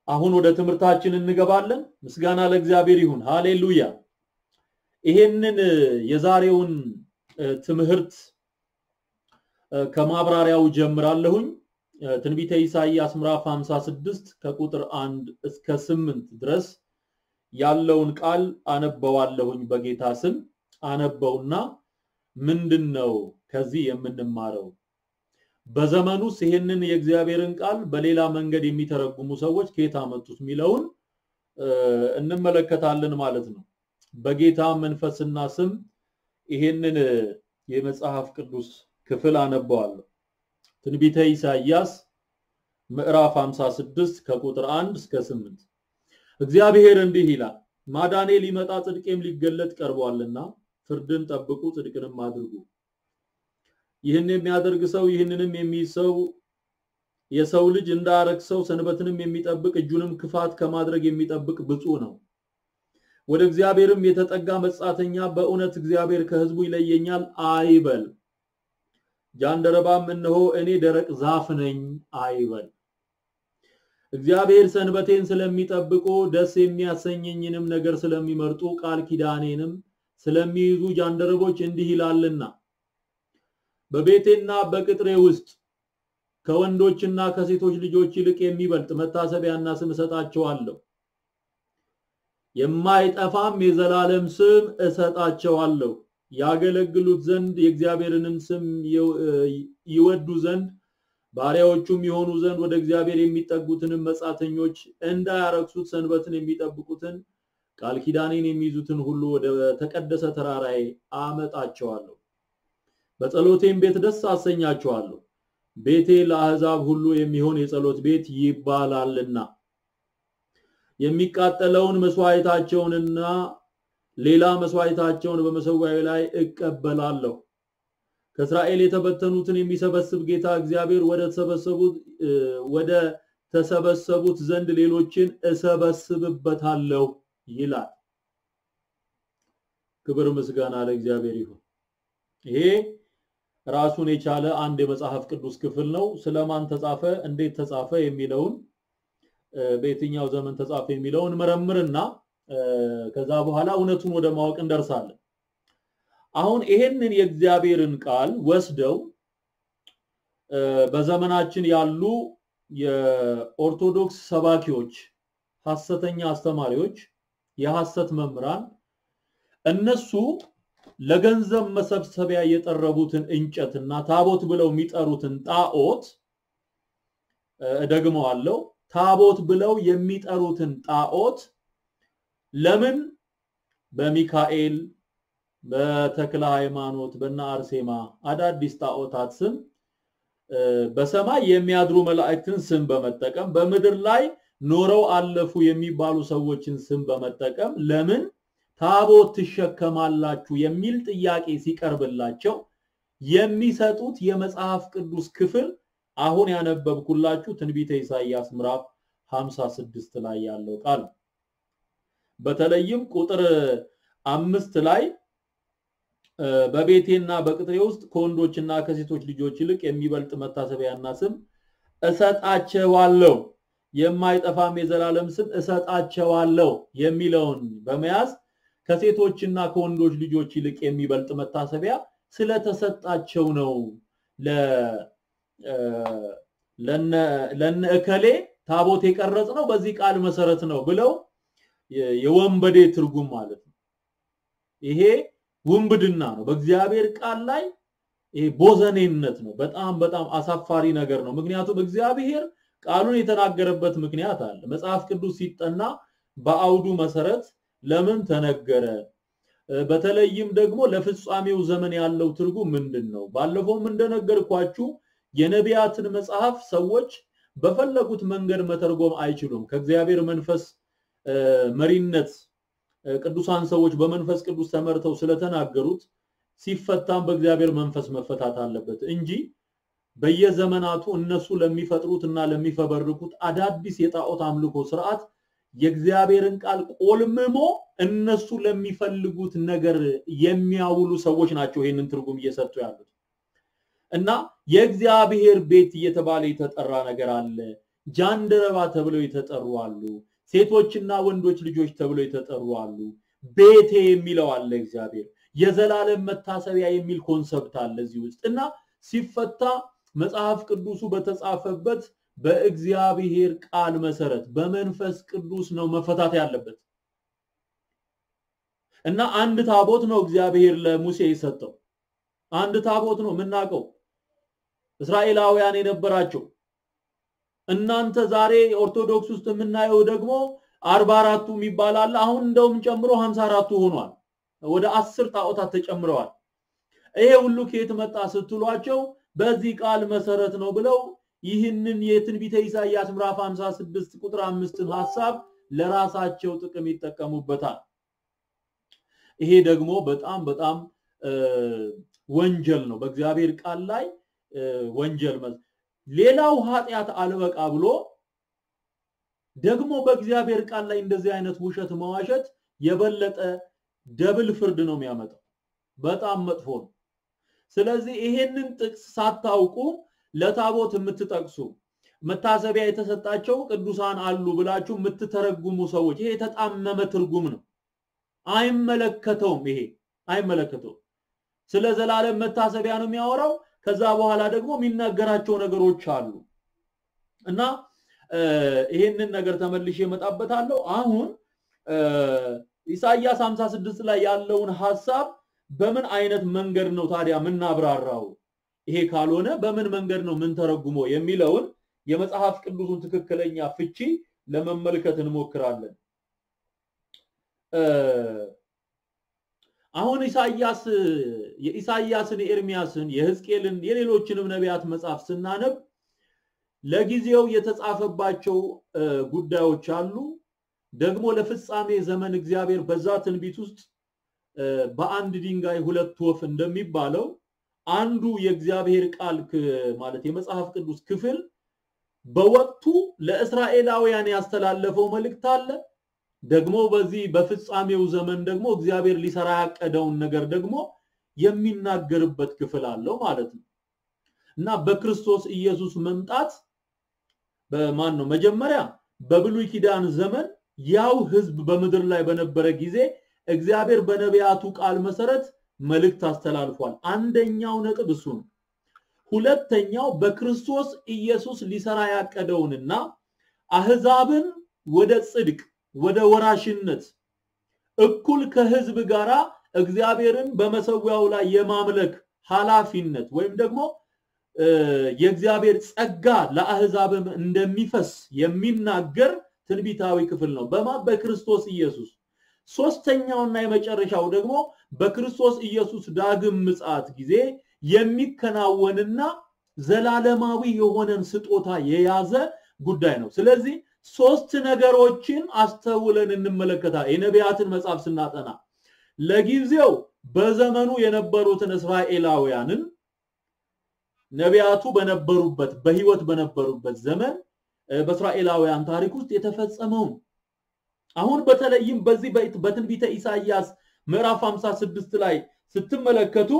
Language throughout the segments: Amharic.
አሁን ወደ ትምህርታችን እንገባለን። ምስጋና ለእግዚአብሔር ይሁን። ሃሌሉያ። ይሄንን የዛሬውን ትምህርት ከማብራሪያው ጀምራለሁኝ። ትንቢተ ኢሳይያስ ምዕራፍ 56 ከቁጥር 1 እስከ 8 ድረስ ያለውን ቃል አነበዋለሁኝ። በጌታ ስም አነበውና ምንድን ነው ከዚህ የምንማረው? በዘመኑስ ይሄንን የእግዚአብሔርን ቃል በሌላ መንገድ የሚተረጉሙ ሰዎች ከየት አመጡት የሚለውን እንመለከታለን ማለት ነው። በጌታ መንፈስና ስም ይሄንን የመጽሐፍ ቅዱስ ክፍል አነበዋለሁ። ትንቢተ ኢሳይያስ ምዕራፍ 56 ከቁጥር 1 እስከ 8 እግዚአብሔር እንዲህ ይላል፣ ማዳኔ ሊመጣ ጽድቄም ሊገለጥ ቀርቧልና ፍርድን ጠብቁ፣ ጽድቅንም አድርጉ። ይህን የሚያደርግ ሰው ይህንንም የሚይዝ ሰው የሰው ልጅ እንዳያረክሰው ሰንበትንም የሚጠብቅ እጁንም ክፋት ከማድረግ የሚጠብቅ ብፁዕ ነው። ወደ እግዚአብሔርም የተጠጋ መጻተኛ በእውነት እግዚአብሔር ከሕዝቡ ይለየኛል አይበል። ጃንደረባም እነሆ እኔ ደረቅ ዛፍ ነኝ አይበል። እግዚአብሔር ሰንበቴን ስለሚጠብቁ ደስ የሚያሰኘኝንም ነገር ስለሚመርጡ ቃል ኪዳኔንም ስለሚይዙ ጃንደረቦች እንዲህ ይላልና በቤቴና በቅጥሬ ውስጥ ከወንዶችና ከሴቶች ልጆች ይልቅ የሚበልጥ መታሰቢያና ስም እሰጣቸዋለሁ። የማይጠፋም የዘላለም ስም እሰጣቸዋለሁ። ያገለግሉት ዘንድ የእግዚአብሔርንም ስም ይወዱ ዘንድ ባሪያዎቹም የሆኑ ዘንድ ወደ እግዚአብሔር የሚጠጉትንም መጻተኞች እንዳያረክሱት ሰንበትን የሚጠብቁትን ቃል ኪዳኔን የሚይዙትን ሁሉ ወደ ተቀደሰ ተራራዬ አመጣቸዋለሁ። በጸሎቴም ቤት ደስ አሰኛቸዋለሁ። ቤቴ ለአሕዛብ ሁሉ የሚሆን የጸሎት ቤት ይባላልና የሚቃጠለውን መስዋዕታቸውንና ሌላ መስዋዕታቸውን በመሰዊያው ላይ እቀበላለሁ። ከእስራኤል የተበተኑትን የሚሰበስብ ጌታ እግዚአብሔር ወደ ተሰበሰቡት ወደ ተሰበሰቡት ዘንድ ሌሎችን እሰበስብበታለሁ ይላል። ክብር ምስጋና ለእግዚአብሔር ይሁን። ይሄ ራሱን የቻለ አንድ የመጽሐፍ ቅዱስ ክፍል ነው። ስለማን ተጻፈ፣ እንዴት ተጻፈ የሚለውን በየትኛው ዘመን ተጻፈ የሚለውን መረምርና ከዛ በኋላ እውነቱን ወደ ማወቅ እንደርሳለን። አሁን ይሄንን የእግዚአብሔርን ቃል ወስደው በዘመናችን ያሉ የኦርቶዶክስ ሰባኪዎች፣ ሐሰተኛ አስተማሪዎች፣ የሐሰት መምህራን እነሱ ለገንዘብ መሰብሰቢያ የጠረቡትን እንጨትና ታቦት ብለው የሚጠሩትን ጣዖት እደግመዋለሁ፣ ታቦት ብለው የሚጠሩትን ጣዖት ለምን በሚካኤል በተክለ ሃይማኖት በና አርሴማ አዳዲስ ጣዖታት ስም በሰማይ የሚያድሩ መላእክትን ስም በመጠቀም በምድር ላይ ኖረው አለፉ የሚባሉ ሰዎችን ስም በመጠቀም ለምን ታቦት ትሸከማላችሁ የሚል ጥያቄ ሲቀርብላቸው የሚሰጡት የመጽሐፍ ቅዱስ ክፍል አሁን ያነበብኩላችሁ ትንቢተ ኢሳይያስ ምዕራፍ 56 ላይ ያለው ቃል በተለይም ቁጥር አምስት ላይ በቤቴና በቅጥሬ ውስጥ ከወንዶችና ከሴቶች ልጆች ይልቅ የሚበልጥ መታሰቢያና ስም እሰጣቸዋለሁ፣ የማይጠፋም የዘላለም ስም እሰጣቸዋለሁ የሚለውን በመያዝ ከሴቶችና ከወንዶች ልጆች ይልቅ የሚበልጥ መታሰቢያ ስለተሰጣቸው ነው ለነ እከሌ ታቦት የቀረጽ ነው በዚህ ቃል መሰረት ነው ብለው የወንበዴ ትርጉም ማለት ነው። ይሄ ውንብድና ነው። በእግዚአብሔር ቃል ላይ ይሄ ቦዘኔነት ነው። በጣም በጣም አሳፋሪ ነገር ነው። ምክንያቱም እግዚአብሔር ቃሉን የተናገረበት ምክንያት አለ። መጽሐፍ ቅዱስ ሲጠና በአውዱ መሰረት ለምን ተነገረ? በተለይም ደግሞ ለፍጻሜው ዘመን ያለው ትርጉም ምንድን ነው? ባለፈውም እንደነገርኳችሁ የነቢያትን መጽሐፍ ሰዎች በፈለጉት መንገድ መተርጎም አይችሉም። ከእግዚአብሔር መንፈስ መሪነት ቅዱሳን ሰዎች በመንፈስ ቅዱስ ተመርተው ስለተናገሩት ሲፈታም በእግዚአብሔር መንፈስ መፈታት አለበት እንጂ በየዘመናቱ እነሱ ለሚፈጥሩት እና ለሚፈበርኩት አዳዲስ የጣዖት አምልኮ ስርዓት የእግዚአብሔርን ቃል ቆልምሞ እነሱ ለሚፈልጉት ነገር የሚያውሉ ሰዎች ናቸው ይህንን ትርጉም እየሰጡ ያሉት እና የእግዚአብሔር ቤት እየተባለ የተጠራ ነገር አለ። ጃንደረባ ተብለው የተጠሩ አሉ። ሴቶችና ወንዶች ልጆች ተብለው የተጠሩ አሉ። ቤቴ የሚለው አለ እግዚአብሔር። የዘላለም መታሰቢያ የሚል ኮንሰፕት አለ እዚህ ውስጥ እና ሲፈታ መጽሐፍ ቅዱሱ በተጻፈበት በእግዚአብሔር ቃል መሰረት በመንፈስ ቅዱስ ነው መፈታት ያለበት እና አንድ ታቦት ነው እግዚአብሔር ለሙሴ የሰጠው። አንድ ታቦት ነው የምናውቀው እስራኤላውያን የነበራቸው። እናንተ ዛሬ ኦርቶዶክስ ውስጥ የምናየው ደግሞ አርባ አራቱ የሚባል አለ። አሁን እንደውም ጨምሮ ሀምሳ አራቱ ሆኗል። ወደ አስር ጣዖታት ተጨምረዋል። ይሄ ሁሉ ከየት መጣ ስትሏቸው በዚህ ቃል መሰረት ነው ብለው ይህንን የትንቢተ ኢሳይያስ ምዕራፍ 56 ቁጥር አምስትን ሐሳብ ለራሳቸው ጥቅም ይጠቀሙበታል። ይሄ ደግሞ በጣም በጣም ወንጀል ነው። በእግዚአብሔር ቃል ላይ ወንጀል ሌላው ኃጢአት አልበቃ ብሎ ደግሞ በእግዚአብሔር ቃል ላይ እንደዚህ አይነት ውሸት መዋሸት የበለጠ ደብል ፍርድ ነው የሚያመጣው። በጣም መጥፎ ነው። ስለዚህ ይሄንን ጥቅስ ሳታውቁ ለታቦት የምትጠቅሱ መታሰቢያ የተሰጣቸው ቅዱሳን አሉ ብላችሁ የምትተረጉሙ ሰዎች ይሄ የተጣመመ ትርጉም ነው። አይመለከተውም። ይሄ አይመለከተውም። ስለ ዘላለም መታሰቢያ ነው የሚያወራው። ከዛ በኋላ ደግሞ የሚናገራቸው ነገሮች አሉ እና ይሄንን ነገር ተመልሼ እመጣበታለሁ። አሁን ኢሳይያስ 56 ላይ ያለውን ሐሳብ በምን አይነት መንገድ ነው ታዲያ የምናብራራው? ይሄ ካልሆነ በምን መንገድ ነው የምንተረጉመው የሚለውን የመጽሐፍ ቅዱሱን ትክክለኛ ፍቺ ለመመልከት እንሞክራለን። አሁን ኢሳይያስ የኢሳይያስን፣ የኤርሚያስን፣ የሕዝቅኤልን የሌሎችንም ነቢያት መጽሐፍ ስናነብ ለጊዜው የተጻፈባቸው ጉዳዮች አሉ። ደግሞ ለፍጻሜ ዘመን እግዚአብሔር በዛ ትንቢት ውስጥ በአንድ ድንጋይ ሁለት ወፍ እንደሚባለው አንዱ የእግዚአብሔር ቃል ማለት የመጽሐፍ ቅዱስ ክፍል በወቅቱ ለእስራኤላውያን ያስተላለፈው መልእክት አለ። ደግሞ በዚህ በፍጻሜው ዘመን ደግሞ እግዚአብሔር ሊሰራ ያቀደውን ነገር ደግሞ የሚናገርበት ክፍል አለው ማለት ነው እና በክርስቶስ ኢየሱስ መምጣት በማን ነው መጀመሪያ በብሉይ ኪዳን ዘመን ያው ህዝብ በምድር ላይ በነበረ ጊዜ እግዚአብሔር በነቢያቱ ቃል መሰረት መልእክት አስተላልፏል። አንደኛው ነጥብ እሱ ነው። ሁለተኛው በክርስቶስ ኢየሱስ ሊሰራ ያቀደውንና አህዛብን ወደ ጽድቅ ወደ ወራሽነት እኩል ከህዝብ ጋራ እግዚአብሔርን በመሰዊያው ላይ የማምለክ ኃላፊነት ወይም ደግሞ የእግዚአብሔር ጸጋ ለአህዛብም እንደሚፈስ የሚናገር ትንቢታዊ ክፍል ነው። በማ በክርስቶስ ኢየሱስ። ሶስተኛውና የመጨረሻው ደግሞ በክርስቶስ ኢየሱስ ዳግም ምጽአት ጊዜ የሚከናወንና ዘላለማዊ የሆነን ስጦታ የያዘ ጉዳይ ነው። ስለዚህ ሶስት ነገሮችን አስተውለን እንመለከታለን። የነቢያትን መጽሐፍ ስናጠና ለጊዜው በዘመኑ የነበሩትን እስራኤላውያንን ነቢያቱ በነበሩበት በህይወት በነበሩበት ዘመን በእስራኤላውያን ታሪክ ውስጥ የተፈጸመውን አሁን በተለይም በዚህ በትንቢተ ኢሳይያስ ምዕራፍ 56 ላይ ስትመለከቱ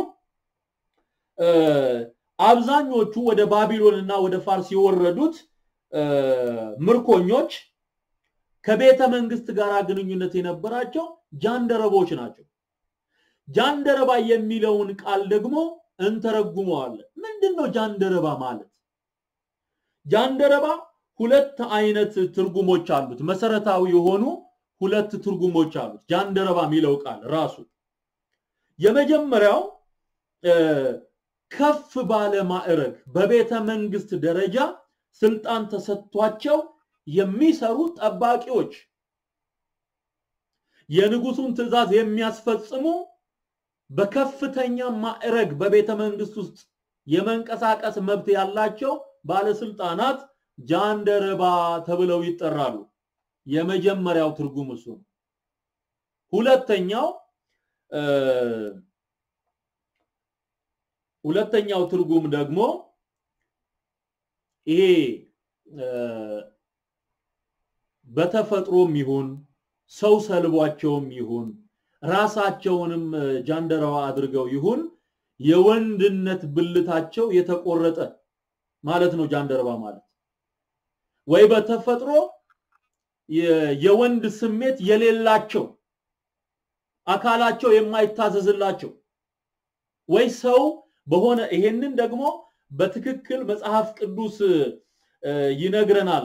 አብዛኞቹ ወደ ባቢሎን እና ወደ ፋርስ የወረዱት ምርኮኞች ከቤተ መንግስት ጋር ግንኙነት የነበራቸው ጃንደረቦች ናቸው። ጃንደረባ የሚለውን ቃል ደግሞ እንተረጉመዋለን። ምንድን ነው ጃንደረባ ማለት? ጃንደረባ ሁለት አይነት ትርጉሞች አሉት። መሰረታዊ የሆኑ ሁለት ትርጉሞች አሉት ጃንደረባ የሚለው ቃል ራሱ። የመጀመሪያው ከፍ ባለ ማዕረግ በቤተ መንግስት ደረጃ ስልጣን ተሰጥቷቸው የሚሰሩ ጠባቂዎች፣ የንጉሱን ትዕዛዝ የሚያስፈጽሙ በከፍተኛ ማዕረግ በቤተ መንግስት ውስጥ የመንቀሳቀስ መብት ያላቸው ባለስልጣናት ጃንደረባ ተብለው ይጠራሉ። የመጀመሪያው ትርጉም እሱ ነው። ሁለተኛው ሁለተኛው ትርጉም ደግሞ ይሄ በተፈጥሮም ይሁን ሰው ሰልቧቸውም ይሁን ራሳቸውንም ጃንደረባ አድርገው ይሁን የወንድነት ብልታቸው የተቆረጠ ማለት ነው ጃንደረባ ማለት። ወይ በተፈጥሮ የወንድ ስሜት የሌላቸው አካላቸው የማይታዘዝላቸው ወይ ሰው በሆነ ይሄንን ደግሞ በትክክል መጽሐፍ ቅዱስ ይነግረናል።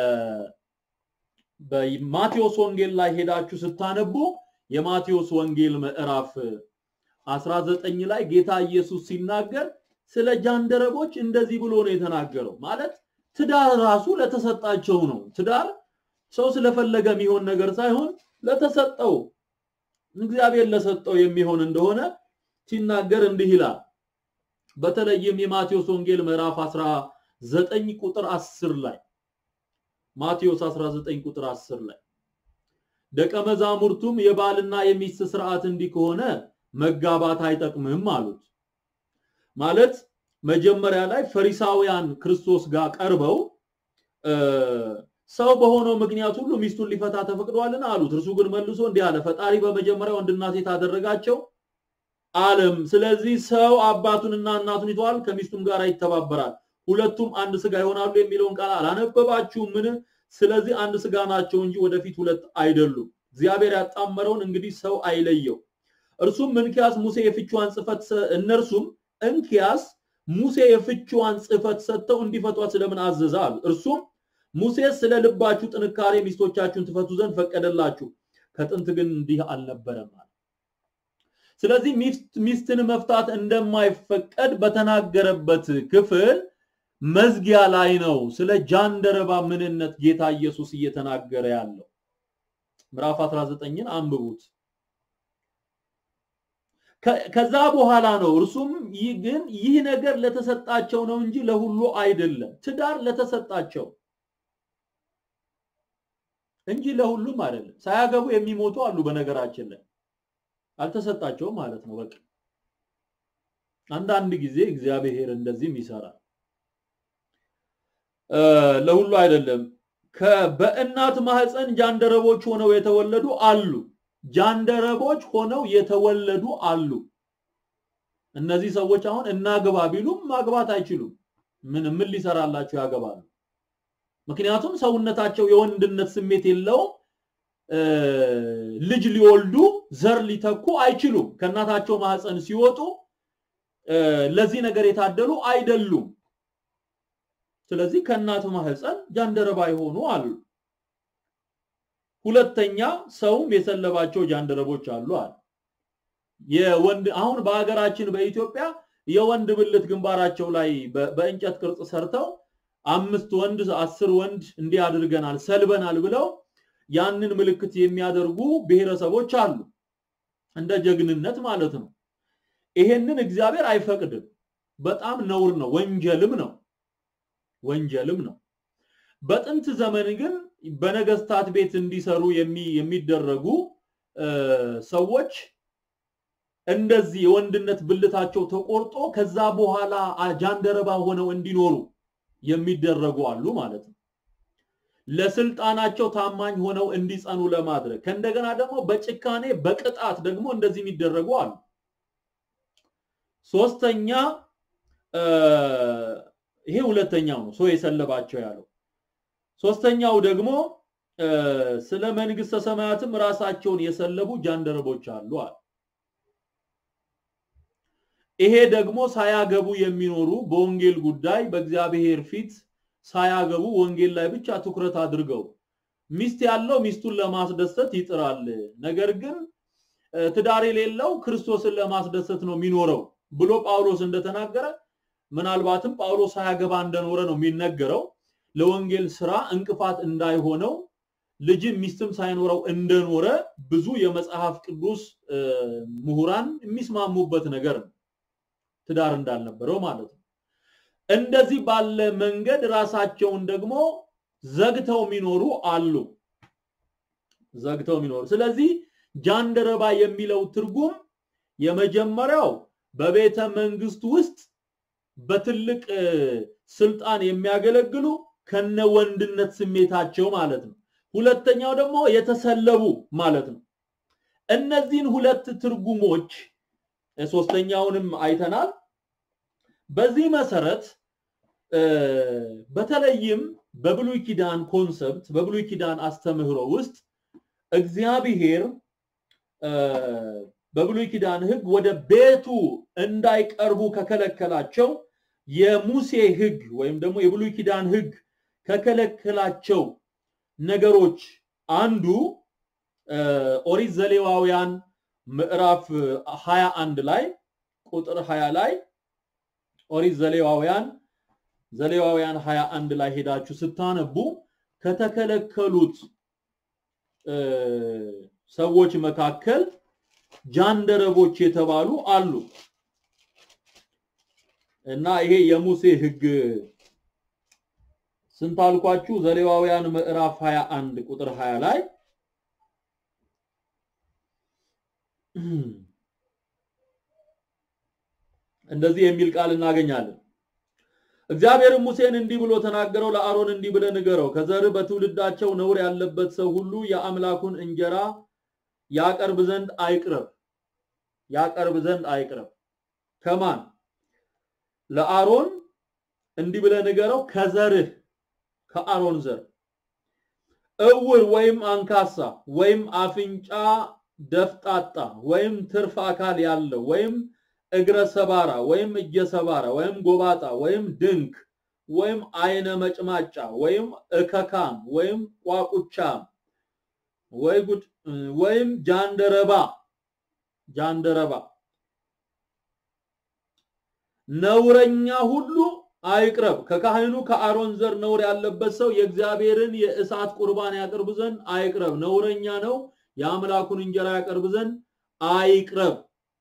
በማቴዎስ ወንጌል ላይ ሄዳችሁ ስታነቡ የማቴዎስ ወንጌል ምዕራፍ 19 ላይ ጌታ ኢየሱስ ሲናገር ስለ ጃንደረቦች እንደዚህ ብሎ ነው የተናገረው። ማለት ትዳር ራሱ ለተሰጣቸው ነው። ትዳር ሰው ስለፈለገ የሚሆን ነገር ሳይሆን ለተሰጠው እግዚአብሔር ለሰጠው የሚሆን እንደሆነ ሲናገር እንዲህ ይላል። በተለይም የማቴዎስ ወንጌል ምዕራፍ 19 ቁጥር 10 ላይ ማቴዎስ 19 ቁጥር 10 ላይ ደቀ መዛሙርቱም የባልና የሚስት ስርዓት እንዲህ ከሆነ መጋባት አይጠቅምም አሉት። ማለት መጀመሪያ ላይ ፈሪሳውያን ክርስቶስ ጋር ቀርበው ሰው በሆነው ምክንያት ሁሉ ሚስቱን ሊፈታ ተፈቅዷልን አሉት። እርሱ ግን መልሶ እንዲህ አለ፣ ፈጣሪ በመጀመሪያ ወንድና ሴት አደረጋቸው አለም። ስለዚህ ሰው አባቱንና እናቱን ይተዋል፣ ከሚስቱም ጋር ይተባበራል፣ ሁለቱም አንድ ስጋ ይሆናሉ የሚለውን ቃል አላነበባችሁም? ምን? ስለዚህ አንድ ስጋ ናቸው እንጂ ወደፊት ሁለት አይደሉም። እግዚአብሔር ያጣመረውን እንግዲህ ሰው አይለየው። እርሱም እንኪያስ ሙሴ የፍችዋን ጽፈት እነርሱም እንኪያስ ሙሴ የፍችዋን ጽፈት ሰጥተው እንዲፈቷት ስለምን አዘዘ አሉ። እርሱም ሙሴ ስለ ልባችሁ ጥንካሬ ሚስቶቻችሁን ትፈቱ ዘንድ ፈቀደላችሁ፣ ከጥንት ግን እንዲህ አልነበረም አለ። ስለዚህ ሚስትን መፍታት እንደማይፈቀድ በተናገረበት ክፍል መዝጊያ ላይ ነው ስለ ጃንደረባ ምንነት ጌታ ኢየሱስ እየተናገረ ያለው። ምዕራፍ 19ን አንብቡት። ከዛ በኋላ ነው እርሱም ይህ ግን ይህ ነገር ለተሰጣቸው ነው እንጂ ለሁሉ አይደለም። ትዳር ለተሰጣቸው እንጂ ለሁሉም አይደለም። ሳያገቡ የሚሞቱ አሉ። በነገራችን ላይ አልተሰጣቸውም ማለት ነው። በቃ አንዳንድ ጊዜ እግዚአብሔር እንደዚህም ይሰራል። ለሁሉ አይደለም። በእናት ማህፀን ጃንደረቦች ሆነው የተወለዱ አሉ። ጃንደረቦች ሆነው የተወለዱ አሉ። እነዚህ ሰዎች አሁን እናግባ ቢሉም ማግባት አይችሉም። ምን ምን ሊሰራላቸው ያገባሉ? ምክንያቱም ሰውነታቸው የወንድነት ስሜት የለውም። ልጅ ሊወልዱ ዘር ሊተኩ አይችሉም። ከእናታቸው ማህፀን ሲወጡ ለዚህ ነገር የታደሉ አይደሉም። ስለዚህ ከእናት ማህፀን ጃንደረባ የሆኑ አሉ። ሁለተኛ ሰውም የሰለባቸው ጃንደረቦች አሉ አለ። የወንድ አሁን በሀገራችን በኢትዮጵያ የወንድ ብልት ግንባራቸው ላይ በእንጨት ቅርጽ ሰርተው አምስት ወንድ አስር ወንድ እንዲህ አድርገናል ሰልበናል ብለው ያንን ምልክት የሚያደርጉ ብሔረሰቦች አሉ። እንደ ጀግንነት ማለት ነው። ይሄንን እግዚአብሔር አይፈቅድም። በጣም ነውር ነው፣ ወንጀልም ነው፣ ወንጀልም ነው። በጥንት ዘመን ግን በነገስታት ቤት እንዲሰሩ የሚደረጉ ሰዎች እንደዚህ የወንድነት ብልታቸው ተቆርጦ ከዛ በኋላ ጃንደረባ ሆነው እንዲኖሩ የሚደረጉ አሉ ማለት ነው። ለስልጣናቸው ታማኝ ሆነው እንዲጸኑ ለማድረግ ከእንደገና ደግሞ በጭካኔ በቅጣት ደግሞ እንደዚህ የሚደረጉ አሉ። ሶስተኛ ይሄ ሁለተኛው ነው፣ ሰው የሰለባቸው ያለው። ሶስተኛው ደግሞ ስለ መንግስተ ሰማያትም ራሳቸውን የሰለቡ ጃንደረቦች አሉ አለ። ይሄ ደግሞ ሳያገቡ የሚኖሩ በወንጌል ጉዳይ በእግዚአብሔር ፊት ሳያገቡ ወንጌል ላይ ብቻ ትኩረት አድርገው ሚስት ያለው ሚስቱን ለማስደሰት ይጥራል፣ ነገር ግን ትዳር የሌለው ክርስቶስን ለማስደሰት ነው የሚኖረው ብሎ ጳውሎስ እንደተናገረ ምናልባትም ጳውሎስ ሳያገባ እንደኖረ ነው የሚነገረው። ለወንጌል ስራ እንቅፋት እንዳይሆነው ልጅም ሚስትም ሳይኖረው እንደኖረ ብዙ የመጽሐፍ ቅዱስ ምሁራን የሚስማሙበት ነገር ነው። ትዳር እንዳልነበረው ማለት ነው። እንደዚህ ባለ መንገድ ራሳቸውን ደግሞ ዘግተው የሚኖሩ አሉ። ዘግተው የሚኖሩ ስለዚህ ጃንደረባ የሚለው ትርጉም የመጀመሪያው በቤተ መንግስት ውስጥ በትልቅ ስልጣን የሚያገለግሉ ከነ ወንድነት ስሜታቸው ማለት ነው። ሁለተኛው ደግሞ የተሰለቡ ማለት ነው። እነዚህን ሁለት ትርጉሞች ሶስተኛውንም አይተናል። በዚህ መሰረት በተለይም በብሉይ ኪዳን ኮንሰፕት በብሉይ ኪዳን አስተምህሮ ውስጥ እግዚአብሔር በብሉይ ኪዳን ህግ ወደ ቤቱ እንዳይቀርቡ ከከለከላቸው የሙሴ ህግ ወይም ደግሞ የብሉይ ኪዳን ህግ ከከለከላቸው ነገሮች አንዱ ኦሪት ዘሌዋውያን ምዕራፍ 21 ላይ ቁጥር 20 ላይ ኦሪት ዘሌዋውያን ዘሌዋውያን 21 ላይ ሄዳችሁ ስታነቡ ከተከለከሉት ሰዎች መካከል ጃንደረቦች የተባሉ አሉ እና ይሄ የሙሴ ህግ ስንት አልኳችሁ? ዘሌዋውያን ምዕራፍ 21 ቁጥር 20 ላይ እንደዚህ የሚል ቃል እናገኛለን። እግዚአብሔርም ሙሴን እንዲህ ብሎ ተናገረው፣ ለአሮን እንዲህ ብለህ ንገረው፣ ከዘርህ በትውልዳቸው ነውር ያለበት ሰው ሁሉ የአምላኩን እንጀራ ያቀርብ ዘንድ አይቅረብ ያቀርብ ዘንድ አይቅረብ። ከማን ለአሮን እንዲህ ብለህ ንገረው፣ ከዘርህ ከአሮን ዘር እውር ወይም አንካሳ ወይም አፍንጫ ደፍጣጣ ወይም ትርፍ አካል ያለው ወይም እግረ ሰባራ ወይም እጀ ሰባራ ወይም ጎባጣ ወይም ድንክ ወይም አይነ መጭማጫ ወይም እከካም ወይም ቋቁቻም ወይ ጉድ ወይም ጃንደረባ ጃንደረባ ነውረኛ ሁሉ አይቅረብ። ከካህኑ ከአሮን ዘር ነውር ያለበት ሰው የእግዚአብሔርን የእሳት ቁርባን ያቀርብ ዘንድ አይቅረብ። ነውረኛ ነው፣ የአምላኩን እንጀራ ያቀርብ ዘንድ አይቅረብ።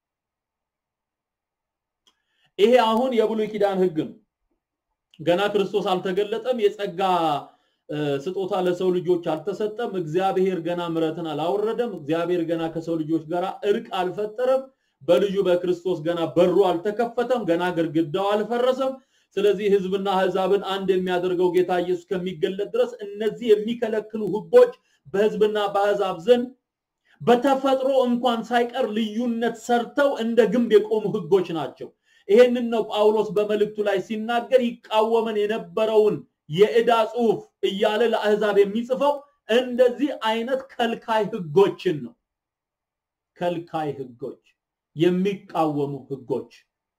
ይሄ አሁን የብሉይ ኪዳን ህግ ነው። ገና ክርስቶስ አልተገለጠም። የጸጋ ስጦታ ለሰው ልጆች አልተሰጠም። እግዚአብሔር ገና ምሕረትን አላወረደም። እግዚአብሔር ገና ከሰው ልጆች ጋር እርቅ አልፈጠረም። በልጁ በክርስቶስ ገና በሩ አልተከፈተም። ገና ግድግዳው አልፈረሰም። ስለዚህ ህዝብና አህዛብን አንድ የሚያደርገው ጌታ ኢየሱስ ከሚገለጥ ድረስ እነዚህ የሚከለክሉ ህጎች በህዝብና በአህዛብ ዘንድ በተፈጥሮ እንኳን ሳይቀር ልዩነት ሰርተው እንደ ግንብ የቆሙ ህጎች ናቸው። ይሄንን ነው ጳውሎስ በመልእክቱ ላይ ሲናገር ይቃወመን የነበረውን የዕዳ ጽሑፍ እያለ ለአህዛብ የሚጽፈው እንደዚህ አይነት ከልካይ ህጎችን ነው። ከልካይ ህጎች፣ የሚቃወሙ ህጎች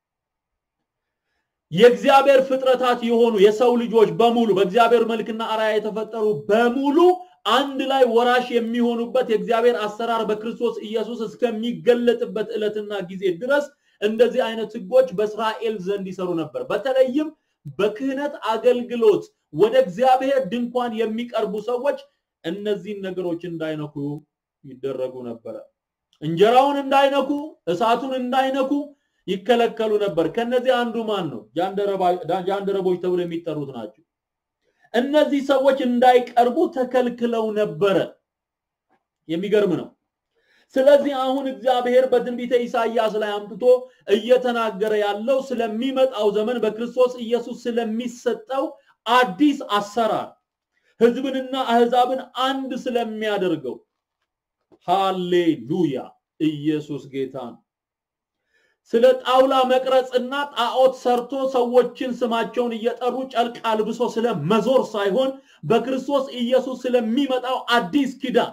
የእግዚአብሔር ፍጥረታት የሆኑ የሰው ልጆች በሙሉ በእግዚአብሔር መልክና አርአያ የተፈጠሩ በሙሉ አንድ ላይ ወራሽ የሚሆኑበት የእግዚአብሔር አሰራር በክርስቶስ ኢየሱስ እስከሚገለጥበት ዕለትና ጊዜ ድረስ እንደዚህ አይነት ህጎች በእስራኤል ዘንድ ይሰሩ ነበር። በተለይም በክህነት አገልግሎት ወደ እግዚአብሔር ድንኳን የሚቀርቡ ሰዎች እነዚህን ነገሮች እንዳይነኩ ይደረጉ ነበረ። እንጀራውን እንዳይነኩ፣ እሳቱን እንዳይነኩ ይከለከሉ ነበር። ከነዚህ አንዱ ማን ነው? ጃንደረቦች ተብሎ የሚጠሩት ናቸው። እነዚህ ሰዎች እንዳይቀርቡ ተከልክለው ነበረ። የሚገርም ነው። ስለዚህ አሁን እግዚአብሔር በትንቢተ ኢሳይያስ ላይ አምጥቶ እየተናገረ ያለው ስለሚመጣው ዘመን በክርስቶስ ኢየሱስ ስለሚሰጠው አዲስ አሰራር ህዝብንና አህዛብን አንድ ስለሚያደርገው ሃሌሉያ! ኢየሱስ ጌታ ነው። ስለ ጣውላ መቅረጽና ጣዖት ሰርቶ ሰዎችን ስማቸውን እየጠሩ ጨርቅ አልብሶ ስለ መዞር ሳይሆን በክርስቶስ ኢየሱስ ስለሚመጣው አዲስ ኪዳን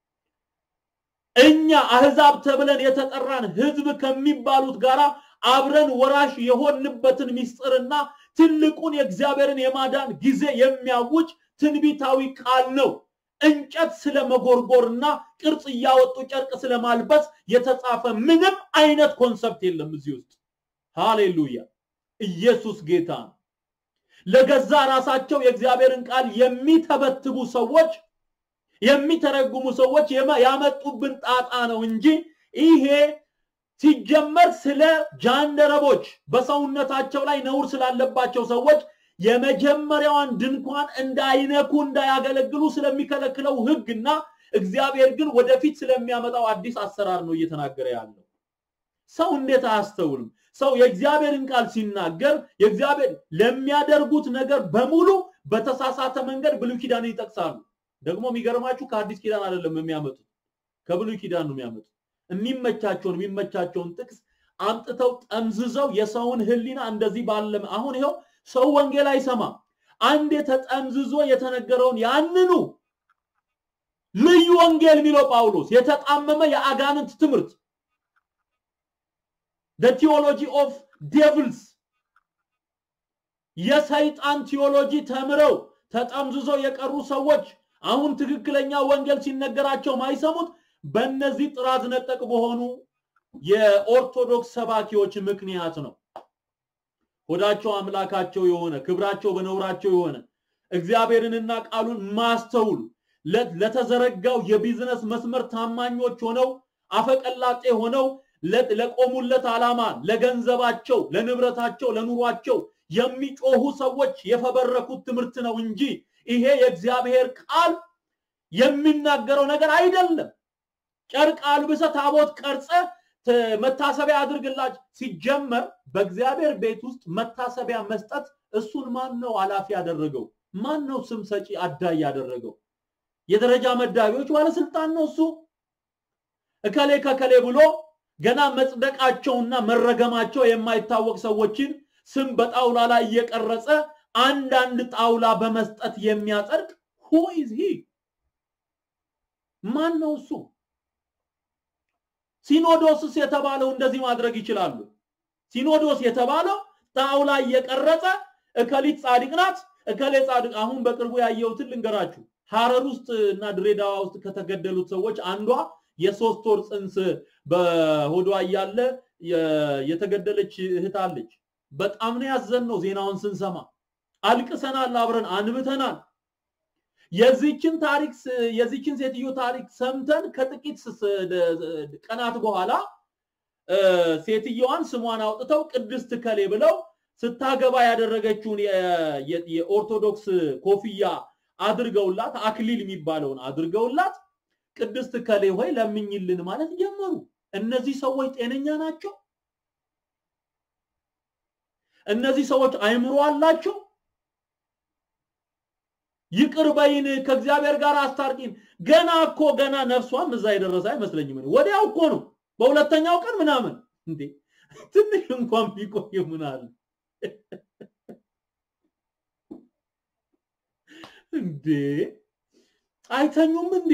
እኛ አህዛብ ተብለን የተጠራን ህዝብ ከሚባሉት ጋር አብረን ወራሽ የሆንበትን ምስጢርና ትልቁን የእግዚአብሔርን የማዳን ጊዜ የሚያውጅ ትንቢታዊ ቃል ነው። እንጨት ስለ መጎርጎርና ቅርጽ እያወጡ ጨርቅ ስለማልበስ የተጻፈ ምንም አይነት ኮንሰፕት የለም እዚህ ውስጥ። ሃሌሉያ! ኢየሱስ ጌታ ነው። ለገዛ ራሳቸው የእግዚአብሔርን ቃል የሚተበትቡ ሰዎች የሚተረጉሙ ሰዎች ያመጡብን ጣጣ ነው እንጂ ይሄ ሲጀመር ስለ ጃንደረቦች በሰውነታቸው ላይ ነውር ስላለባቸው ሰዎች የመጀመሪያዋን ድንኳን እንዳይነኩ እንዳያገለግሉ ስለሚከለክለው ህግና እግዚአብሔር ግን ወደፊት ስለሚያመጣው አዲስ አሰራር ነው እየተናገረ ያለው። ሰው እንዴት አያስተውልም? ሰው የእግዚአብሔርን ቃል ሲናገር የእግዚአብሔር ለሚያደርጉት ነገር በሙሉ በተሳሳተ መንገድ ብሉይ ኪዳንን ይጠቅሳሉ። ደግሞ የሚገርማችሁ ከአዲስ ኪዳን አይደለም የሚያመጡት፣ ከብሉይ ኪዳን ነው የሚያመጡት። የሚመቻቸውን የሚመቻቸውን ጥቅስ አምጥተው ጠምዝዘው የሰውን ህሊና እንደዚህ ባለ አሁን ይኸው ሰው ወንጌል አይሰማም። አንዴ ተጠምዝዞ የተነገረውን ያንኑ ልዩ ወንጌል የሚለው ጳውሎስ የተጣመመ የአጋንንት ትምህርት the theology of devils የሰይጣን ቲዮሎጂ ተምረው ተጠምዝዘው የቀሩ ሰዎች አሁን ትክክለኛ ወንጌል ሲነገራቸው ማይሰሙት በእነዚህ ጥራት ነጠቅ በሆኑ የኦርቶዶክስ ሰባኪዎች ምክንያት ነው። ሆዳቸው አምላካቸው የሆነ ክብራቸው በነውራቸው የሆነ እግዚአብሔርንና ቃሉን ማስተውል ለተዘረጋው የቢዝነስ መስመር ታማኞች ሆነው አፈቀላጤ ሆነው ለቆሙለት ዓላማ ለገንዘባቸው፣ ለንብረታቸው፣ ለኑሯቸው የሚጮሁ ሰዎች የፈበረኩት ትምህርት ነው እንጂ ይሄ የእግዚአብሔር ቃል የሚናገረው ነገር አይደለም። ጨርቅ አልብሰ ታቦት ቀርጸ መታሰቢያ አድርግላች። ሲጀመር በእግዚአብሔር ቤት ውስጥ መታሰቢያ መስጠት እሱን ማን ነው ኃላፊ ያደረገው? ማን ነው ስም ሰጪ አዳይ ያደረገው? የደረጃ መዳቢዎች ባለስልጣን ነው እሱ። እከሌ ከከሌ ብሎ ገና መጽደቃቸውና መረገማቸው የማይታወቅ ሰዎችን ስም በጣውላ ላይ እየቀረጸ አንዳንድ ጣውላ በመስጠት የሚያጸድቅ ሁ ኢዝ ሂ ማን ነው እሱ? ሲኖዶስስ የተባለው እንደዚህ ማድረግ ይችላሉ። ሲኖዶስ የተባለው ጣውላ እየቀረጸ እከሊት ጻድቅ ናት፣ እከሌ ጻድቅ። አሁን በቅርቡ ያየሁትን ልንገራችሁ። ሐረር ውስጥ እና ድሬዳዋ ውስጥ ከተገደሉት ሰዎች አንዷ የሶስት ወር ጽንስ በሆዷ እያለ የተገደለች እህት አለች። በጣም ነው ያዘን ነው ዜናውን ስንሰማ አልቅሰናል፣ አብረን አንብተናል። የዚችን ታሪክ የዚችን ሴትዮ ታሪክ ሰምተን ከጥቂት ቀናት በኋላ ሴትየዋን ስሟን አውጥተው ቅድስት ከሌ ብለው ስታገባ ያደረገችውን የኦርቶዶክስ ኮፍያ አድርገውላት አክሊል የሚባለውን አድርገውላት ቅድስት ከሌ ሆይ ለምኝልን ማለት ጀመሩ። እነዚህ ሰዎች ጤነኛ ናቸው? እነዚህ ሰዎች አይምሮ አላቸው? ይቅር በይን፣ ከእግዚአብሔር ጋር አስታርቂን። ገና እኮ ገና ነፍሷም እዛ የደረሰ አይመስለኝም። ወዲያው እኮ ነው በሁለተኛው ቀን ምናምን። እንዴ ትንሽ እንኳን ቢቆይ ምን አለ እንዴ? አይተኙም እንዴ?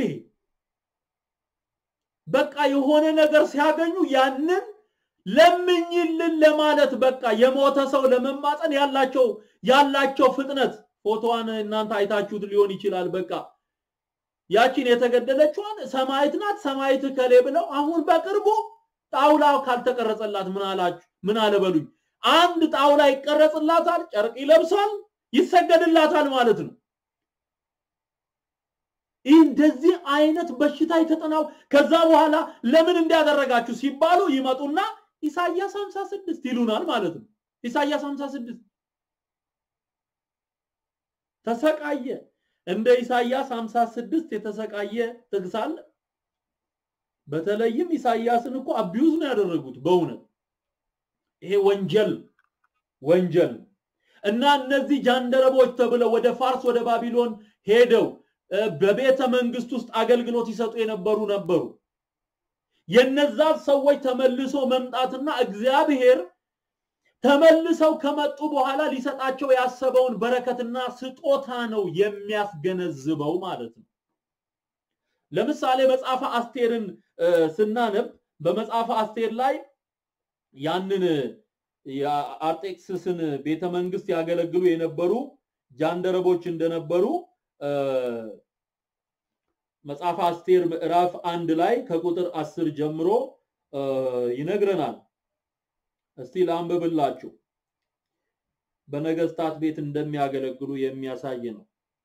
በቃ የሆነ ነገር ሲያገኙ ያንን ለምኝልን ለማለት በቃ የሞተ ሰው ለመማፀን ያላቸው ያላቸው ፍጥነት ፎቶዋን እናንተ አይታችሁት ሊሆን ይችላል። በቃ ያቺን የተገደለችዋን ሰማይት ናት ሰማይት ከሌ ብለው አሁን በቅርቡ ጣውላ ካልተቀረጸላት ምን አላችሁ? ምን አለ በሉኝ። አንድ ጣውላ ይቀረጽላታል፣ ጨርቅ ይለብሳል፣ ይሰገድላታል ማለት ነው። ይህ እንደዚህ አይነት በሽታ የተጠናው ከዛ በኋላ ለምን እንዲያደረጋችሁ ሲባሉ ይመጡና ኢሳያስ 56 ይሉናል ማለት ነው። ኢሳያስ 56 ተሰቃየ። እንደ ኢሳያስ 56 የተሰቃየ ጥቅስ አለ? በተለይም ኢሳያስን እኮ አቢዩዝ ነው ያደረጉት። በእውነት ይሄ ወንጀል ወንጀል እና እነዚህ ጃንደረቦች ተብለው ወደ ፋርስ ወደ ባቢሎን ሄደው በቤተ መንግስት ውስጥ አገልግሎት ይሰጡ የነበሩ ነበሩ። የነዛ ሰዎች ተመልሶ መምጣትና እግዚአብሔር ተመልሰው ከመጡ በኋላ ሊሰጣቸው ያሰበውን በረከትና ስጦታ ነው የሚያስገነዝበው ማለት ነው። ለምሳሌ መጽሐፈ አስቴርን ስናነብ በመጽሐፈ አስቴር ላይ ያንን የአርጤክስስን ቤተ መንግስት ያገለግሉ የነበሩ ጃንደረቦች እንደነበሩ መጽሐፈ አስቴር ምዕራፍ አንድ ላይ ከቁጥር አስር ጀምሮ ይነግረናል። እስቲ ላንብብላችሁ። በነገስታት ቤት እንደሚያገለግሉ የሚያሳይ ነው።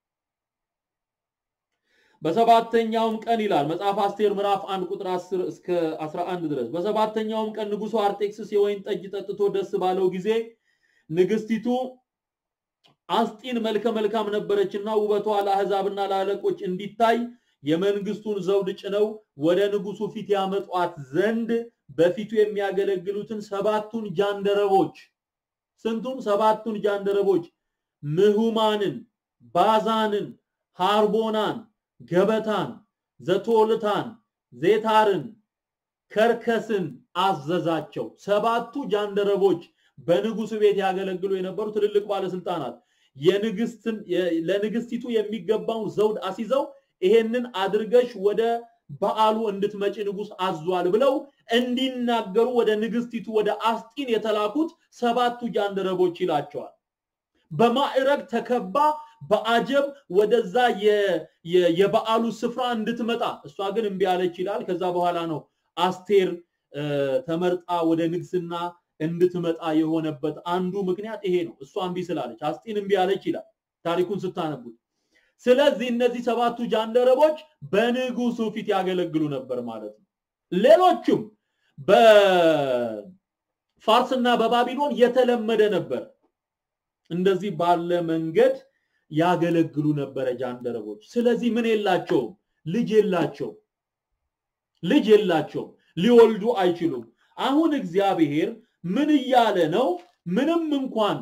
በሰባተኛውም ቀን ይላል መጽሐፍ አስቴር ምዕራፍ 1 ቁጥር 10 እስከ 11 ድረስ። በሰባተኛውም ቀን ንጉሱ አርጤክስስ የወይን ጠጅ ጠጥቶ ደስ ባለው ጊዜ ንግስቲቱ አስጢን መልከ መልካም ነበረችና ውበቷ ለአሕዛብና ለአለቆች እንዲታይ የመንግስቱን ዘውድ ጭነው ወደ ንጉሱ ፊት ያመጧት ዘንድ በፊቱ የሚያገለግሉትን ሰባቱን ጃንደረቦች ስንቱን? ሰባቱን ጃንደረቦች ምሁማንን፣ ባዛንን፣ ሃርቦናን፣ ገበታን፣ ዘቶልታን፣ ዜታርን፣ ከርከስን አዘዛቸው። ሰባቱ ጃንደረቦች በንጉሱ ቤት ያገለግሉ የነበሩ ትልልቅ ባለስልጣናት የንግስትን ለንግስቲቱ የሚገባውን ዘውድ አስይዘው ይሄንን አድርገሽ ወደ በዓሉ እንድትመጪ ንጉስ አዟል ብለው እንዲናገሩ ወደ ንግስቲቱ ወደ አስጢን የተላኩት ሰባቱ ጃንደረቦች ይላቸዋል። በማዕረግ ተከባ በአጀብ ወደዛ የበዓሉ ስፍራ እንድትመጣ እሷ ግን እምቢ አለች ይላል። ከዛ በኋላ ነው አስቴር ተመርጣ ወደ ንግስና እንድትመጣ የሆነበት አንዱ ምክንያት ይሄ ነው። እሷ እምቢ ስላለች አስጢን እምቢ አለች ይላል ታሪኩን ስታነቡት። ስለዚህ እነዚህ ሰባቱ ጃንደረቦች በንጉሱ ፊት ያገለግሉ ነበር ማለት ነው። ሌሎቹም በፋርስና በባቢሎን የተለመደ ነበር። እንደዚህ ባለ መንገድ ያገለግሉ ነበረ ጃንደረቦች። ስለዚህ ምን የላቸውም? ልጅ የላቸውም። ልጅ የላቸውም። ሊወልዱ አይችሉም። አሁን እግዚአብሔር ምን እያለ ነው? ምንም እንኳን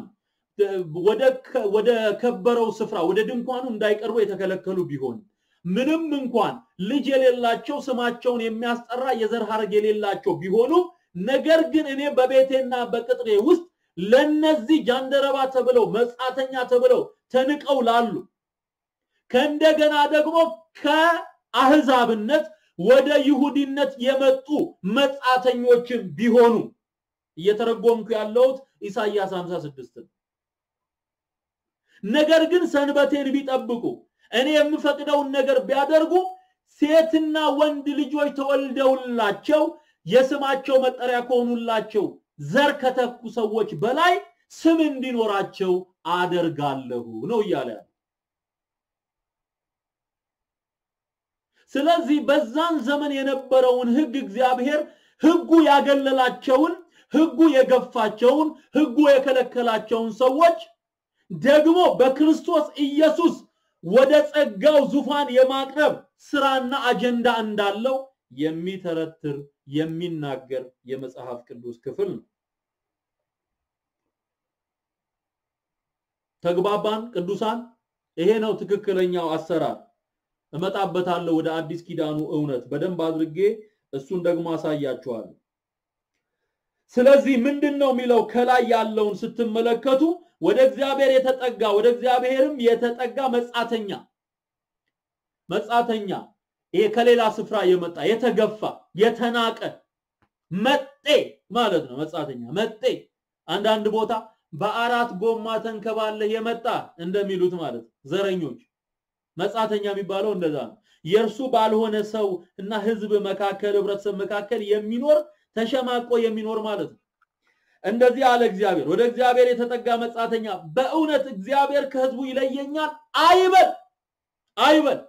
ወደ ከበረው ስፍራ ወደ ድንኳኑ እንዳይቀርቡ የተከለከሉ ቢሆን ምንም እንኳን ልጅ የሌላቸው ስማቸውን የሚያስጠራ የዘር ሐረግ የሌላቸው ቢሆኑ ነገር ግን እኔ በቤቴና በቅጥሬ ውስጥ ለነዚህ ጃንደረባ ተብለው መጻተኛ ተብለው ተንቀው ላሉ ከእንደገና ደግሞ ከአህዛብነት ወደ ይሁዲነት የመጡ መጻተኞችን ቢሆኑ እየተረጎምኩ ያለሁት ኢሳይያስ 56 ነገር ግን ሰንበቴን ቢጠብቁ እኔ የምፈቅደውን ነገር ቢያደርጉ ሴትና ወንድ ልጆች ተወልደውላቸው የስማቸው መጠሪያ ከሆኑላቸው ዘር ከተኩ ሰዎች በላይ ስም እንዲኖራቸው አደርጋለሁ ነው እያለ ያለ። ስለዚህ በዛን ዘመን የነበረውን ህግ እግዚአብሔር ህጉ ያገለላቸውን ህጉ የገፋቸውን ህጉ የከለከላቸውን ሰዎች ደግሞ በክርስቶስ ኢየሱስ ወደ ጸጋው ዙፋን የማቅረብ ስራና አጀንዳ እንዳለው የሚተረትር የሚናገር የመጽሐፍ ቅዱስ ክፍል ነው። ተግባባን ቅዱሳን? ይሄ ነው ትክክለኛው አሰራር። እመጣበታለሁ ወደ አዲስ ኪዳኑ እውነት በደንብ አድርጌ እሱን ደግሞ አሳያችኋለሁ። ስለዚህ ምንድን ነው የሚለው ከላይ ያለውን ስትመለከቱ ወደ እግዚአብሔር የተጠጋ ወደ እግዚአብሔርም የተጠጋ መጻተኛ መጻተኛ ይሄ ከሌላ ስፍራ የመጣ የተገፋ የተናቀ መጤ ማለት ነው። መጻተኛ መጤ አንዳንድ ቦታ በአራት ጎማ ተንከባለህ የመጣ እንደሚሉት ማለት ዘረኞች መጻተኛ የሚባለው እንደዛ ነው። የእርሱ ባልሆነ ሰው እና ህዝብ መካከል ህብረተሰብ መካከል የሚኖር ተሸማቆ የሚኖር ማለት ነው። እንደዚህ አለ እግዚአብሔር። ወደ እግዚአብሔር የተጠጋ መጻተኛ በእውነት እግዚአብሔር ከህዝቡ ይለየኛል አይበል አይበል።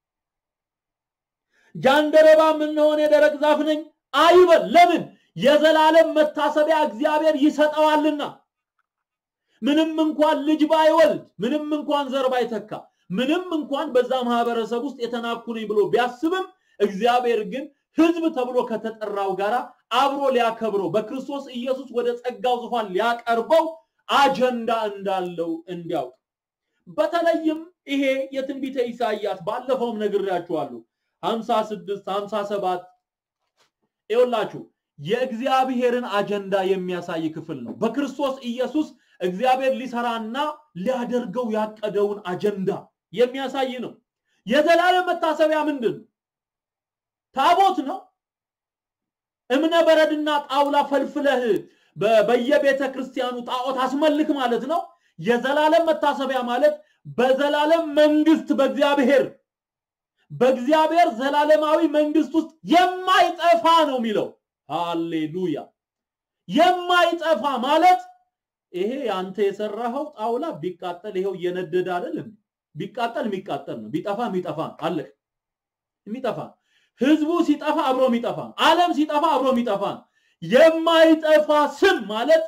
ጃንደረባ ምንሆን የደረቅ ዛፍ ነኝ አይበል። ለምን? የዘላለም መታሰቢያ እግዚአብሔር ይሰጠዋልና። ምንም እንኳን ልጅ ባይወልድ፣ ምንም እንኳን ዘር ባይተካ፣ ምንም እንኳን በዛ ማህበረሰብ ውስጥ የተናኩ ነኝ ብሎ ቢያስብም እግዚአብሔር ግን ህዝብ ተብሎ ከተጠራው ጋራ አብሮ ሊያከብረው በክርስቶስ ኢየሱስ ወደ ጸጋው ዙፋን ሊያቀርበው አጀንዳ እንዳለው እንዲያውቅ በተለይም ይሄ የትንቢተ ኢሳይያስ ባለፈውም ነግሬያችኋለሁ 56 57 ይኸውላችሁ የእግዚአብሔርን አጀንዳ የሚያሳይ ክፍል ነው። በክርስቶስ ኢየሱስ እግዚአብሔር ሊሰራና ሊያደርገው ያቀደውን አጀንዳ የሚያሳይ ነው። የዘላለም መታሰቢያ ምንድን ነው? ታቦት ነው። እምነ በረድና ጣውላ ፈልፍለህ በየቤተ ክርስቲያኑ ጣዖት አስመልክ ማለት ነው። የዘላለም መታሰቢያ ማለት በዘላለም መንግስት በእግዚአብሔር በእግዚአብሔር ዘላለማዊ መንግስት ውስጥ የማይጠፋ ነው የሚለው። ሃሌሉያ! የማይጠፋ ማለት ይሄ አንተ የሰራኸው ጣውላ ቢቃጠል ይሄው እየነደደ አይደለም። ቢቃጠል የሚቃጠል ነው፣ ቢጠፋ የሚጠፋ ነው። አለቅ የሚጠፋ ህዝቡ ሲጠፋ አብሮ የሚጠፋ ዓለም ሲጠፋ አብሮ የሚጠፋ የማይጠፋ ስም ማለት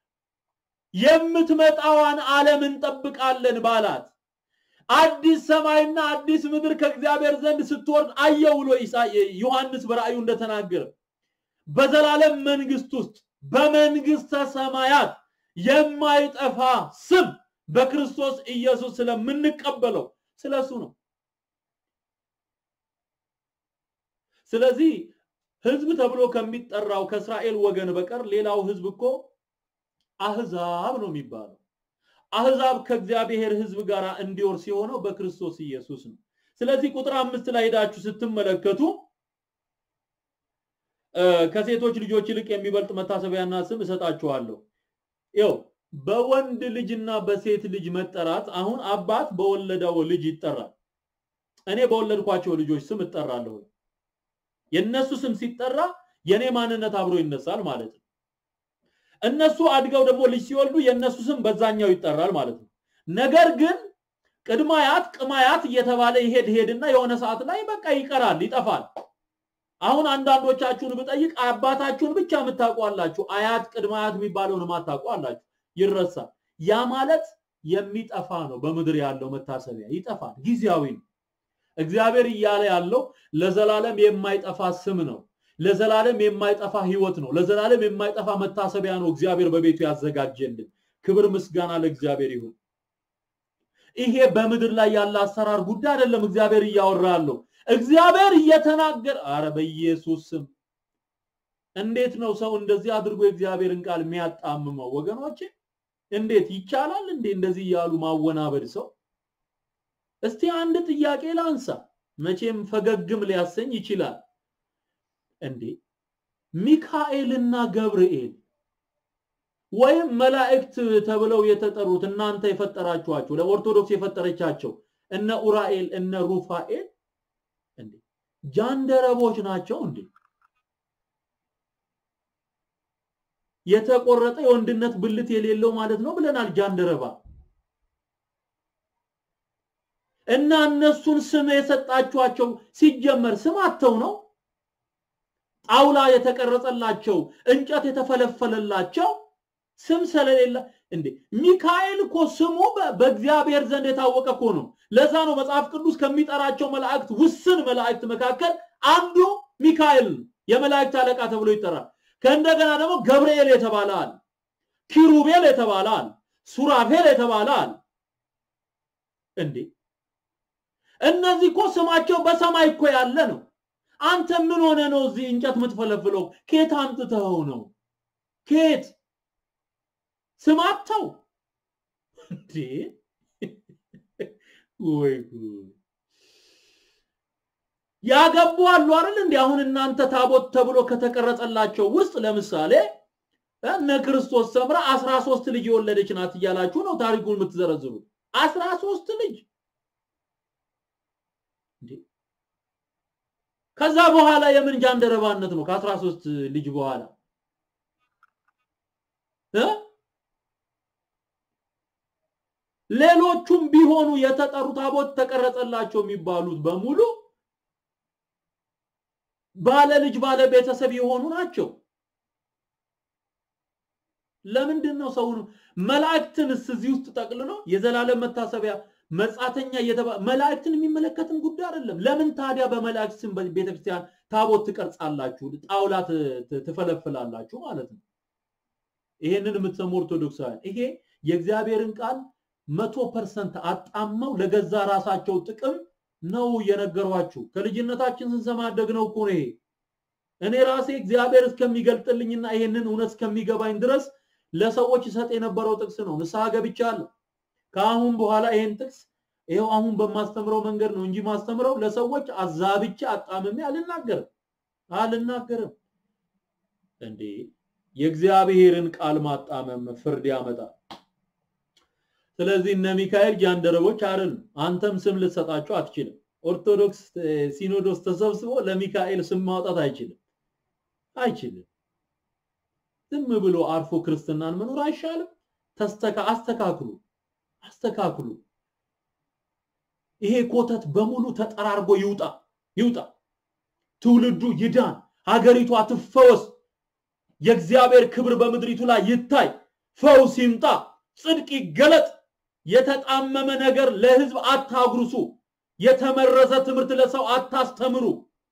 የምትመጣዋን ዓለም እንጠብቃለን ባላት አዲስ ሰማይና አዲስ ምድር ከእግዚአብሔር ዘንድ ስትወርድ አየው ብሎ ዮሐንስ በራእዩ እንደተናገረ በዘላለም መንግስት ውስጥ በመንግስተ ሰማያት የማይጠፋ ስም በክርስቶስ ኢየሱስ ስለምንቀበለው ስለሱ ነው። ስለዚህ ህዝብ ተብሎ ከሚጠራው ከእስራኤል ወገን በቀር ሌላው ህዝብ እኮ አህዛብ ነው የሚባለው። አህዛብ ከእግዚአብሔር ሕዝብ ጋር እንዲወርስ የሆነው በክርስቶስ ኢየሱስ ነው። ስለዚህ ቁጥር አምስት ላይ ሄዳችሁ ስትመለከቱ ከሴቶች ልጆች ይልቅ የሚበልጥ መታሰቢያና ስም እሰጣችኋለሁ። ይኸው በወንድ ልጅና በሴት ልጅ መጠራት አሁን አባት በወለደው ልጅ ይጠራል። እኔ በወለድኳቸው ልጆች ስም እጠራለሁ። የነሱ ስም ሲጠራ የኔ ማንነት አብሮ ይነሳል ማለት ነው። እነሱ አድገው ደግሞ ልጅ ሲወልዱ የነሱ ስም በዛኛው ይጠራል ማለት ነው። ነገር ግን ቅድማያት ቅማያት እየተባለ ይሄድ ሄድና የሆነ ሰዓት ላይ በቃ ይቀራል፣ ይጠፋል። አሁን አንዳንዶቻችሁን ብጠይቅ አባታችሁን ብቻ የምታውቁ አላችሁ፣ አያት ቅድማያት የሚባለውን የማታውቁ አላችሁ። ይረሳል። ያ ማለት የሚጠፋ ነው። በምድር ያለው መታሰቢያ ይጠፋል፣ ጊዜያዊ ነው። እግዚአብሔር እያለ ያለው ለዘላለም የማይጠፋ ስም ነው። ለዘላለም የማይጠፋ ህይወት ነው። ለዘላለም የማይጠፋ መታሰቢያ ነው እግዚአብሔር በቤቱ ያዘጋጀልን። ክብር ምስጋና ለእግዚአብሔር ይሁን። ይሄ በምድር ላይ ያለ አሰራር ጉዳይ አይደለም። እግዚአብሔር እያወራ ያለው እግዚአብሔር እየተናገረ አረ በኢየሱስ ስም እንዴት ነው ሰው እንደዚህ አድርጎ የእግዚአብሔርን ቃል የሚያጣምመው? ወገኖቼ እንዴት ይቻላል እንዴ እንደዚህ እያሉ ማወናበድ ሰው? እስቲ አንድ ጥያቄ ላንሳ። መቼም ፈገግም ሊያሰኝ ይችላል። እንዴ ሚካኤልና ገብርኤል ወይም መላእክት ተብለው የተጠሩት እናንተ የፈጠራችኋቸው ለኦርቶዶክስ የፈጠረቻቸው እነ ኡራኤል እነ ሩፋኤል እንዴ ጃንደረቦች ናቸው እንዴ? የተቆረጠ የወንድነት ብልት የሌለው ማለት ነው ብለናል። ጃንደረባ እና እነሱን ስም የሰጣችኋቸው ሲጀመር ስም አተው ነው። ጣውላ የተቀረጸላቸው እንጨት የተፈለፈለላቸው ስም ስለሌለ እንዴ ሚካኤል እኮ ስሙ በእግዚአብሔር ዘንድ የታወቀ እኮ ነው። ለዛ ነው መጽሐፍ ቅዱስ ከሚጠራቸው መላእክት ውስን መላእክት መካከል አንዱ ሚካኤል የመላእክት አለቃ ተብሎ ይጠራል። ከእንደገና ደግሞ ገብርኤል የተባለ አለ፣ ኪሩቤል የተባለ አለ፣ ሱራፌል የተባለ አለ። እንዴ እነዚህ እኮ ስማቸው በሰማይ እኮ ያለ ነው። አንተ ምን ሆነ ነው እዚህ እንጨት የምትፈለፍለው? ኬት አምጥተኸው ነው? ኬት ስማተው እንዴ ወይ ያገቡ አሉ አይደል እንዴ? አሁን እናንተ ታቦት ተብሎ ከተቀረጸላቸው ውስጥ ለምሳሌ እነ ክርስቶስ ሰምራ 13 ልጅ የወለደች ናት እያላችሁ ነው ታሪኩን የምትዘረዝሩት። 13 ልጅ እንዴ! ከዛ በኋላ የምን ጃንደረባነት ነው? ከ13 ልጅ በኋላ እ ሌሎቹም ቢሆኑ የተጠሩ ታቦት ተቀረጸላቸው የሚባሉት በሙሉ ባለ ልጅ ባለ ቤተሰብ የሆኑ ናቸው። ለምንድን ነው ሰውን መላእክትንስ እዚህ ውስጥ ጠቅልሎ የዘላለም መታሰቢያ መጻተኛ እየተባለ መላእክትን የሚመለከትም ጉዳይ አይደለም። ለምን ታዲያ በመላእክት ስም ቤተክርስቲያን ታቦት ትቀርጻላችሁ፣ ጣውላ ትፈለፍላላችሁ ማለት ነው? ይሄንን የምትሰሙ ኦርቶዶክሳውያን ይሄ የእግዚአብሔርን ቃል መቶ ፐርሰንት አጣመው ለገዛ ራሳቸው ጥቅም ነው የነገሯችሁ። ከልጅነታችን ስንሰማ ያደግነው እኮ ነው ይሄ። እኔ ራሴ እግዚአብሔር እስከሚገልጥልኝና ይሄንን እውነት እስከሚገባኝ ድረስ ለሰዎች ይሰጥ የነበረው ጥቅስ ነው። ንስሐ ገብቻለሁ። ከአሁን በኋላ ይሄን ጥቅስ ይኸው አሁን በማስተምረው መንገድ ነው እንጂ ማስተምረው ለሰዎች አዛብቼ አጣምሜ አልናገርም አልናገርም። እንዴ የእግዚአብሔርን ቃል ማጣመም ፍርድ ያመጣል። ስለዚህ እነ ሚካኤል ጃንደረቦች አይደሉም። አንተም ስም ልትሰጣቸው አትችልም። ኦርቶዶክስ ሲኖዶስ ተሰብስቦ ለሚካኤል ስም ማውጣት አይችልም አይችልም። ዝም ብሎ አርፎ ክርስትናን መኖር አይሻልም? ተስተካ አስተካክሉ አስተካክሉ። ይሄ ኮተት በሙሉ ተጠራርጎ ይውጣ ይውጣ። ትውልዱ ይዳን፣ ሀገሪቷ ትፈወስ፣ የእግዚአብሔር ክብር በምድሪቱ ላይ ይታይ፣ ፈውስ ይምጣ፣ ጽድቅ ይገለጥ። የተጣመመ ነገር ለህዝብ አታጉርሱ። የተመረዘ ትምህርት ለሰው አታስተምሩ።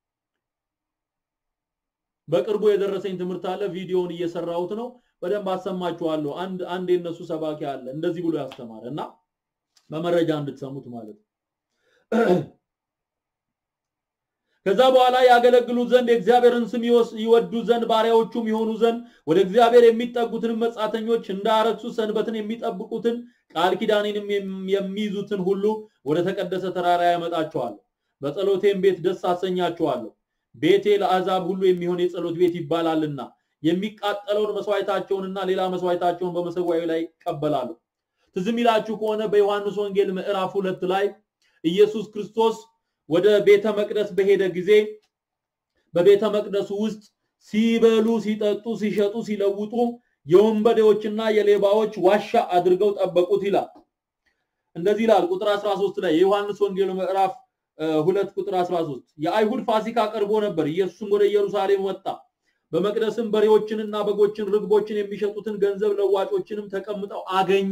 በቅርቡ የደረሰኝ ትምህርት አለ። ቪዲዮውን እየሰራሁት ነው። በደንብ አሰማችኋለሁ። አንድ አንድ የነሱ ሰባኪ አለ እንደዚህ ብሎ ያስተማረ እና በመረጃ እንድትሰሙት ማለት ነው። ከዛ በኋላ ያገለግሉት ዘንድ የእግዚአብሔርን ስም ይወዱ ዘንድ ባሪያዎቹም የሆኑ ዘንድ ወደ እግዚአብሔር የሚጠጉትን መጻተኞች እንዳረክሱ ሰንበትን የሚጠብቁትን ቃል ኪዳኔንም የሚይዙትን ሁሉ ወደ ተቀደሰ ተራራ ያመጣቸዋለሁ። በጸሎቴም ቤት ደስ አሰኛቸዋለሁ። ቤቴ ለአሕዛብ ሁሉ የሚሆን የጸሎት ቤት ይባላልና የሚቃጠለውን መስዋዕታቸውንና ሌላ መስዋዕታቸውን በመሰዊያው ላይ ይቀበላሉ። ትዝ የሚላችሁ ከሆነ በዮሐንስ ወንጌል ምዕራፍ ሁለት ላይ ኢየሱስ ክርስቶስ ወደ ቤተ መቅደስ በሄደ ጊዜ በቤተ መቅደሱ ውስጥ ሲበሉ፣ ሲጠጡ፣ ሲሸጡ፣ ሲለውጡ የወንበዴዎችና የሌባዎች ዋሻ አድርገው ጠበቁት ይላል። እንደዚህ ይላል ቁጥር 13 ላይ የዮሐንስ ወንጌል ምዕራፍ ሁለት ቁጥር 13 የአይሁድ ፋሲካ ቀርቦ ነበር። ኢየሱስም ወደ ኢየሩሳሌም ወጣ። በመቅደስም በሬዎችንና በጎችን፣ ርግቦችን የሚሸጡትን ገንዘብ ለዋጮችንም ተቀምጠው አገኘ።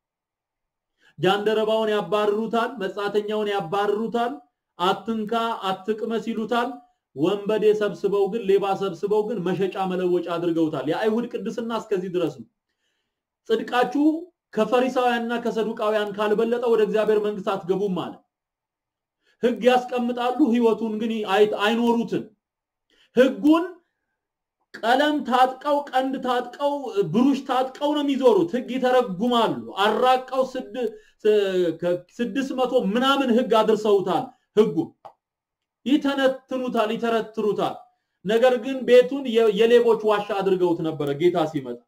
ጃንደረባውን ያባርሩታል፣ መጻተኛውን ያባርሩታል፣ አትንካ አትቅመስ ይሉታል። ወንበዴ ሰብስበው ግን ሌባ ሰብስበው ግን መሸጫ መለወጫ አድርገውታል። የአይሁድ ቅድስና እስከዚህ ድረስ ነው። ጽድቃችሁ ከፈሪሳውያንና ከሰዱቃውያን ካልበለጠ ወደ እግዚአብሔር መንግስት አትገቡም ማለት ህግ ያስቀምጣሉ፣ ህይወቱን ግን አይኖሩትም። ህጉን ቀለም ታጥቀው ቀንድ ታጥቀው ብሩሽ ታጥቀው ነው የሚዞሩት። ህግ ይተረጉማሉ። አራቀው ስድስት መቶ ምናምን ህግ አድርሰውታል። ህጉ ይተነትኑታል፣ ይተረትሩታል። ነገር ግን ቤቱን የሌቦች ዋሻ አድርገውት ነበረ ጌታ ሲመጣ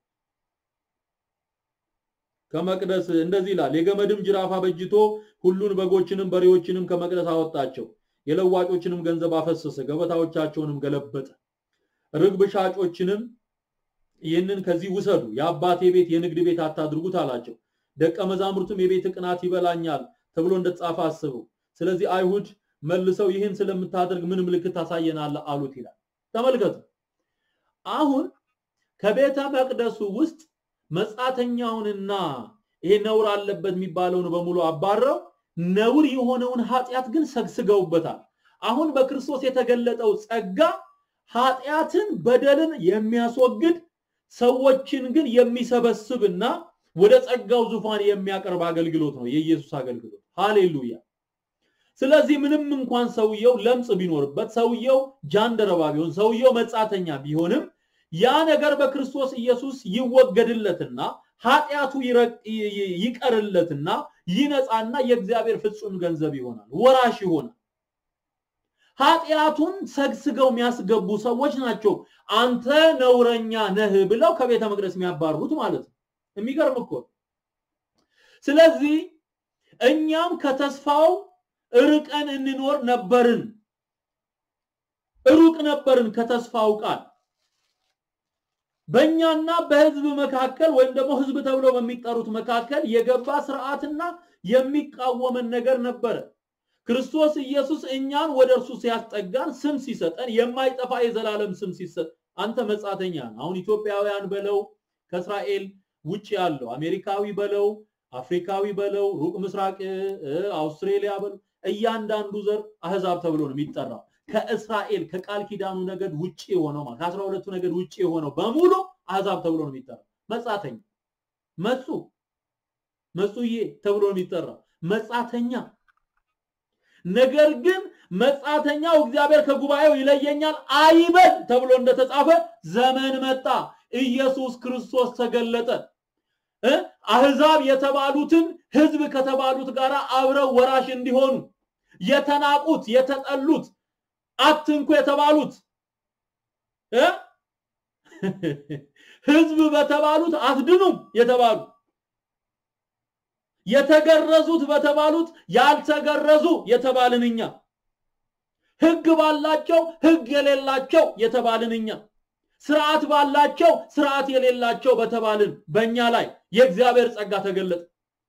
ከመቅደስ እንደዚህ ይላል። የገመድም ጅራፍ አበጅቶ ሁሉን በጎችንም በሬዎችንም ከመቅደስ አወጣቸው። የለዋጮችንም ገንዘብ አፈሰሰ፣ ገበታዎቻቸውንም ገለበጠ። ርግብ ሻጮችንም ይህንን ከዚህ ውሰዱ፣ የአባቴ ቤት የንግድ ቤት አታድርጉት አላቸው። ደቀ መዛሙርቱም የቤት ቅናት ይበላኛል ተብሎ እንደተጻፈ አስቡ። ስለዚህ አይሁድ መልሰው ይህን ስለምታደርግ ምን ምልክት ታሳየናለህ አሉት ይላል። ተመልከቱ። አሁን ከቤተ መቅደሱ ውስጥ መጻተኛውንና ይሄ ነውር አለበት የሚባለውን በሙሉ አባረው ነውር የሆነውን ኃጢአት ግን ሰግስገውበታል። አሁን በክርስቶስ የተገለጠው ጸጋ ኃጢአትን፣ በደልን የሚያስወግድ ሰዎችን ግን የሚሰበስብና ወደ ጸጋው ዙፋን የሚያቀርብ አገልግሎት ነው የኢየሱስ አገልግሎት። ሃሌሉያ። ስለዚህ ምንም እንኳን ሰውየው ለምጽ ቢኖርበት፣ ሰውየው ጃንደረባ ቢሆን፣ ሰውየው መጻተኛ ቢሆንም ያ ነገር በክርስቶስ ኢየሱስ ይወገድለትና ኃጢአቱ ይቀርለትና ይነጻና የእግዚአብሔር ፍጹም ገንዘብ ይሆናል፣ ወራሽ ይሆናል። ኃጢአቱን ሰግስገው የሚያስገቡ ሰዎች ናቸው አንተ ነውረኛ ነህ ብለው ከቤተ መቅደስ የሚያባሩት ማለት ነው። የሚገርም እኮ። ስለዚህ እኛም ከተስፋው ርቀን እንኖር ነበርን፣ ሩቅ ነበርን ከተስፋው ቃል በእኛና በህዝብ መካከል ወይም ደግሞ ህዝብ ተብለው በሚጠሩት መካከል የገባ ስርዓትና የሚቃወመን ነገር ነበረ። ክርስቶስ ኢየሱስ እኛን ወደ እርሱ ሲያስጠጋን ስም ሲሰጠን የማይጠፋ የዘላለም ስም ሲሰጥ አንተ መጻተኛ አሁን ኢትዮጵያውያን በለው ከእስራኤል ውጭ ያለው አሜሪካዊ በለው አፍሪካዊ በለው ሩቅ ምስራቅ አውስትሬሊያ በለው እያንዳንዱ ዘር አህዛብ ተብሎ ነው የሚጠራው። ከእስራኤል ከቃል ኪዳኑ ነገድ ውጪ የሆነው ማለት ከአስራ ሁለቱ ነገድ ውጪ የሆነው በሙሉ አህዛብ ተብሎ ነው የሚጠራው። መጻተኛ መጹ መጹዬ ተብሎ ነው የሚጠራው መጻተኛ። ነገር ግን መጻተኛው እግዚአብሔር ከጉባኤው ይለየኛል አይበል ተብሎ እንደተጻፈ ዘመን መጣ፣ ኢየሱስ ክርስቶስ ተገለጠ። አህዛብ የተባሉትን ህዝብ ከተባሉት ጋር አብረው ወራሽ እንዲሆኑ የተናቁት የተጠሉት አትንኩ የተባሉት ህዝብ በተባሉት አትድኑም የተባሉ የተገረዙት በተባሉት ያልተገረዙ የተባልን እኛ ህግ ባላቸው ህግ የሌላቸው የተባልን እኛ ስርዓት ባላቸው ስርዓት የሌላቸው በተባልን በእኛ ላይ የእግዚአብሔር ጸጋ ተገለጠ።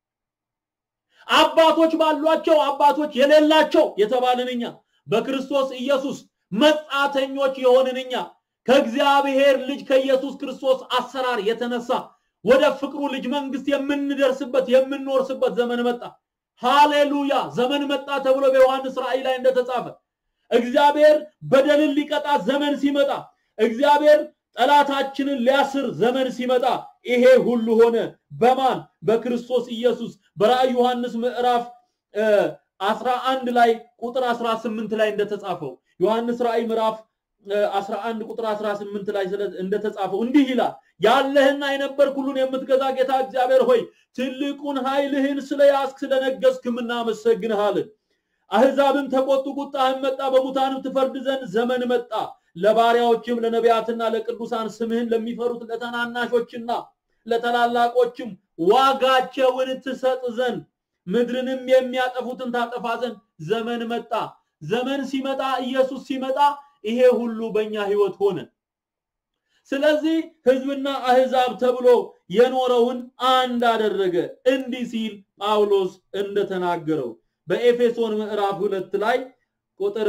አባቶች ባሏቸው አባቶች የሌላቸው የተባልን እኛ በክርስቶስ ኢየሱስ መጻተኞች የሆንን እኛ ከእግዚአብሔር ልጅ ከኢየሱስ ክርስቶስ አሰራር የተነሳ ወደ ፍቅሩ ልጅ መንግስት የምንደርስበት የምንወርስበት ዘመን መጣ። ሃሌሉያ! ዘመን መጣ ተብሎ በዮሐንስ ራእይ ላይ እንደተጻፈ እግዚአብሔር በደልን ሊቀጣ ዘመን ሲመጣ እግዚአብሔር ጠላታችንን ሊያስር ዘመን ሲመጣ ይሄ ሁሉ ሆነ። በማን በክርስቶስ ኢየሱስ። በራእይ ዮሐንስ ምዕራፍ 11 ላይ ቁጥር 18 ላይ እንደተጻፈው ዮሐንስ ራእይ ምዕራፍ 11 ቁጥር 18 ላይ እንደተጻፈው እንዲህ ይላል፣ ያለህና የነበርክ ሁሉን የምትገዛ ጌታ እግዚአብሔር ሆይ ትልቁን ኃይልህን ስለያዝክ ስለነገስክም እናመሰግንሃለን። አህዛብም ተቆጡ፣ ቁጣህም መጣ፣ በሙታንም ትፈርድ ዘንድ ዘመን መጣ። ለባሪያዎችም ለነቢያትና ለቅዱሳን ስምህን ለሚፈሩት ለተናናሾችና ለተላላቆችም ዋጋቸውን ትሰጥ ዘንድ ምድርንም የሚያጠፉትን ታጠፋ ዘንድ ዘመን መጣ። ዘመን ሲመጣ ኢየሱስ ሲመጣ ይሄ ሁሉ በእኛ ህይወት ሆነ። ስለዚህ ህዝብና አህዛብ ተብሎ የኖረውን አንድ አደረገ። እንዲህ ሲል ጳውሎስ እንደተናገረው በኤፌሶን ምዕራፍ ሁለት ላይ ቁጥር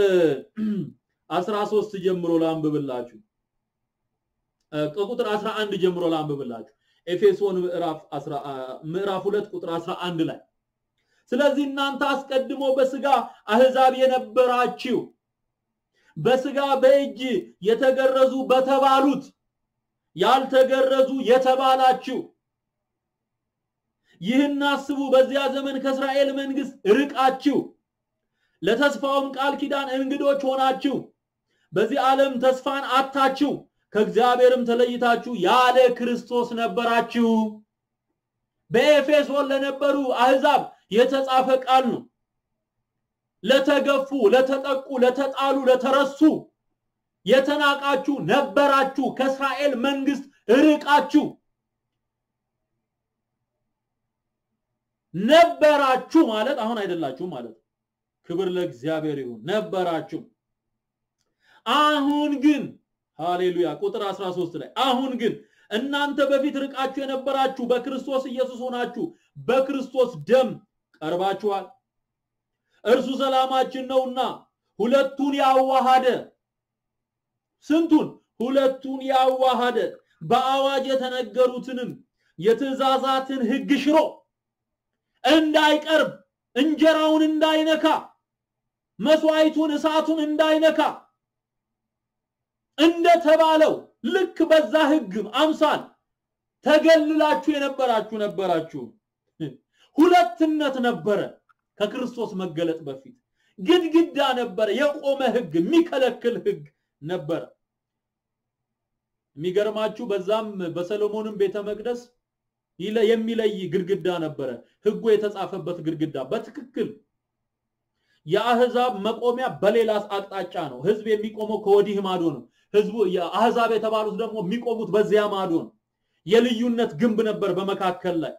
13 ጀምሮ ላንብብላችሁ። ከቁጥር 11 ጀምሮ ላንብብላችሁ። ኤፌሶን ምዕራፍ ምዕራፍ 2 ቁጥር 11 ላይ ስለዚህ እናንተ አስቀድሞ በስጋ አህዛብ የነበራችሁ በስጋ በእጅ የተገረዙ በተባሉት ያልተገረዙ የተባላችሁ ይህን አስቡ። በዚያ ዘመን ከእስራኤል መንግስት ርቃችሁ ለተስፋውም ቃል ኪዳን እንግዶች ሆናችሁ በዚህ ዓለም ተስፋን አታችሁ ከእግዚአብሔርም ተለይታችሁ ያለ ክርስቶስ ነበራችሁ። በኤፌሶን ለነበሩ አህዛብ የተጻፈ ቃል ነው። ለተገፉ፣ ለተጠቁ፣ ለተጣሉ፣ ለተረሱ የተናቃችሁ ነበራችሁ። ከእስራኤል መንግስት ርቃችሁ ነበራችሁ ማለት አሁን አይደላችሁ ማለት ክብር ለእግዚአብሔር ይሁን። ነበራችሁ። አሁን ግን ሃሌሉያ ቁጥር 13 ላይ አሁን ግን እናንተ በፊት ርቃችሁ የነበራችሁ በክርስቶስ ኢየሱስ ሆናችሁ በክርስቶስ ደም ቀርባችኋል። እርሱ ሰላማችን ነውና ሁለቱን ያዋሃደ ስንቱን? ሁለቱን ያዋሃደ በአዋጅ የተነገሩትንም የትእዛዛትን ሕግ ሽሮ እንዳይቀርብ እንጀራውን እንዳይነካ መስዋዕቱን እሳቱን እንዳይነካ እንደተባለው ልክ በዛ ሕግ አምሳል ተገልላችሁ የነበራችሁ ነበራችሁ። ሁለትነት ነበረ። ከክርስቶስ መገለጥ በፊት ግድግዳ ነበረ። የቆመ ሕግ የሚከለክል ሕግ ነበረ። የሚገርማችሁ በዛም በሰሎሞንም ቤተ መቅደስ የሚለይ ግድግዳ ነበረ። ሕጉ የተጻፈበት ግድግዳ በትክክል የአህዛብ መቆሚያ በሌላ አቅጣጫ ነው። ህዝብ የሚቆመው ከወዲህ ማዶ ነው። ህዝቡ የአህዛብ የተባሉት ደግሞ የሚቆሙት በዚያ ማዶ ነው። የልዩነት ግንብ ነበር በመካከል ላይ።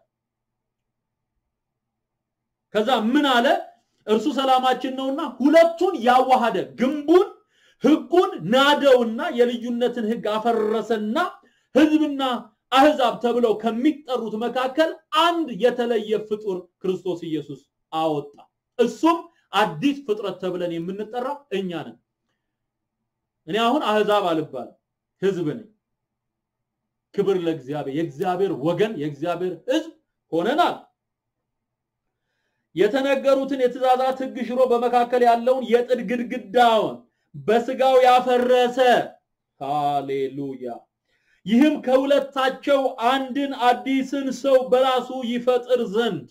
ከዛ ምን አለ? እርሱ ሰላማችን ነውና ሁለቱን ያዋሃደ ግንቡን ህጉን ናደውና የልዩነትን ህግ አፈረሰና ህዝብና አህዛብ ተብለው ከሚጠሩት መካከል አንድ የተለየ ፍጡር ክርስቶስ ኢየሱስ አወጣ። እሱም አዲስ ፍጥረት ተብለን የምንጠራው እኛ ነን። እኔ አሁን አህዛብ አልባልም፣ ህዝብ ነኝ። ክብር ለእግዚአብሔር። የእግዚአብሔር ወገን የእግዚአብሔር ህዝብ ሆነናል። የተነገሩትን የትእዛዛት ህግ ሽሮ በመካከል ያለውን የጥድ ግድግዳውን በስጋው ያፈረሰ ሃሌሉያ። ይህም ከሁለታቸው አንድን አዲስን ሰው በራሱ ይፈጥር ዘንድ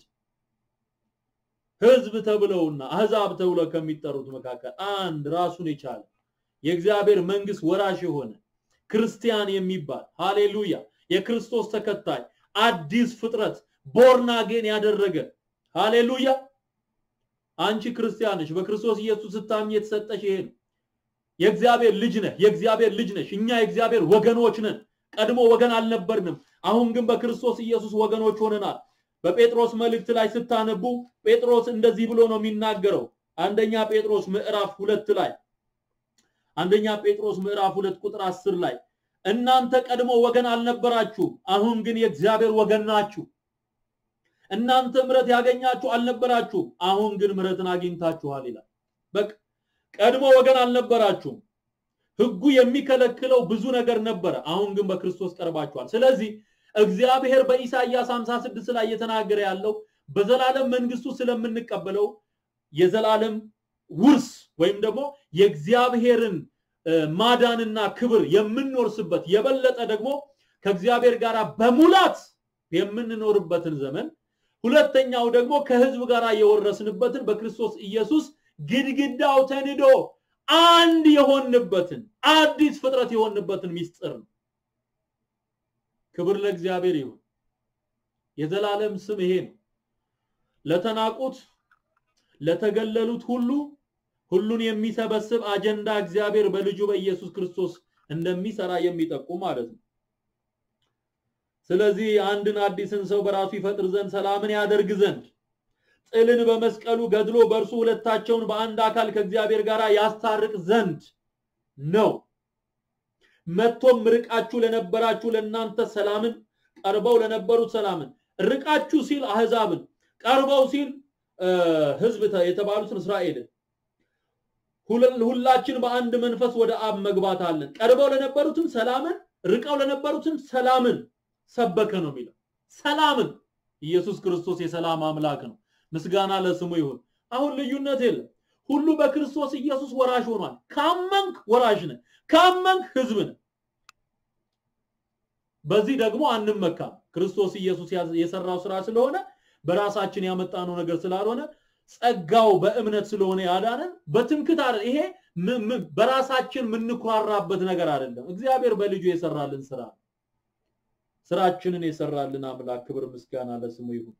ህዝብ ተብለውና አህዛብ ተብለው ከሚጠሩት መካከል አንድ ራሱን የቻለ የእግዚአብሔር መንግስት ወራሽ የሆነ ክርስቲያን የሚባል ሃሌሉያ፣ የክርስቶስ ተከታይ አዲስ ፍጥረት ቦርናጌን ያደረገ ሃሌሉያ። አንቺ ክርስቲያን ነሽ፣ በክርስቶስ ኢየሱስ ስታምኚ የተሰጠሽ ይሄ ነው። የእግዚአብሔር ልጅ ነህ፣ የእግዚአብሔር ልጅ ነሽ። እኛ የእግዚአብሔር ወገኖች ነን። ቀድሞ ወገን አልነበርንም። አሁን ግን በክርስቶስ ኢየሱስ ወገኖች ሆነናል። በጴጥሮስ መልእክት ላይ ስታነቡ ጴጥሮስ እንደዚህ ብሎ ነው የሚናገረው። አንደኛ ጴጥሮስ ምዕራፍ ሁለት ላይ አንደኛ ጴጥሮስ ምዕራፍ ሁለት ቁጥር አስር ላይ እናንተ ቀድሞ ወገን አልነበራችሁም፣ አሁን ግን የእግዚአብሔር ወገን ናችሁ። እናንተ ምሕረት ያገኛችሁ አልነበራችሁም፣ አሁን ግን ምሕረትን አግኝታችኋል ይላል። በቃ ቀድሞ ወገን አልነበራችሁም። ሕጉ የሚከለክለው ብዙ ነገር ነበረ። አሁን ግን በክርስቶስ ቀርባችኋል። ስለዚህ እግዚአብሔር በኢሳይያስ 56 ላይ እየተናገረ ያለው በዘላለም መንግስቱ ስለምንቀበለው የዘላለም ውርስ ወይም ደግሞ የእግዚአብሔርን ማዳንና ክብር የምንወርስበት የበለጠ ደግሞ ከእግዚአብሔር ጋር በሙላት የምንኖርበትን ዘመን፣ ሁለተኛው ደግሞ ከህዝብ ጋር የወረስንበትን በክርስቶስ ኢየሱስ ግድግዳው ተንዶ አንድ የሆንበትን አዲስ ፍጥረት የሆንበትን ሚስጥር ነው። ክብር ለእግዚአብሔር ይሁን። የዘላለም ስም ይሄ ነው። ለተናቁት ለተገለሉት ሁሉ ሁሉን የሚሰበስብ አጀንዳ እግዚአብሔር በልጁ በኢየሱስ ክርስቶስ እንደሚሰራ የሚጠቁም ማለት ነው። ስለዚህ አንድን አዲስን ሰው በራሱ ይፈጥር ዘንድ ሰላምን ያደርግ ዘንድ ጥልን በመስቀሉ ገድሎ በእርሱ ሁለታቸውን በአንድ አካል ከእግዚአብሔር ጋር ያስታርቅ ዘንድ ነው። መጥቶም ርቃችሁ ለነበራችሁ ለእናንተ ሰላምን፣ ቀርበው ለነበሩት ሰላምን፣ ርቃችሁ ሲል አህዛብን፣ ቀርበው ሲል ህዝብ የተባሉትን እስራኤልን ሁላችን በአንድ መንፈስ ወደ አብ መግባት አለን። ቀርበው ለነበሩትም ሰላምን፣ ርቀው ለነበሩትም ሰላምን ሰበከ ነው የሚለው። ሰላምን ኢየሱስ ክርስቶስ የሰላም አምላክ ነው። ምስጋና ለስሙ ይሁን። አሁን ልዩነት የለም። ሁሉ በክርስቶስ ኢየሱስ ወራሽ ሆኗል። ካመንክ ወራሽ ነህ፣ ካመንክ ህዝብ ነህ። በዚህ ደግሞ አንመካም። ክርስቶስ ኢየሱስ የሰራው ስራ ስለሆነ በራሳችን ያመጣነው ነገር ስላልሆነ ጸጋው በእምነት ስለሆነ ያዳነን በትምክት አይደል። ይሄ በራሳችን የምንኩራራበት ነገር አይደለም። እግዚአብሔር በልጁ የሰራልን ስራ ስራችንን የሰራልን አምላክ ክብር ምስጋና ለስሙ ይሁን።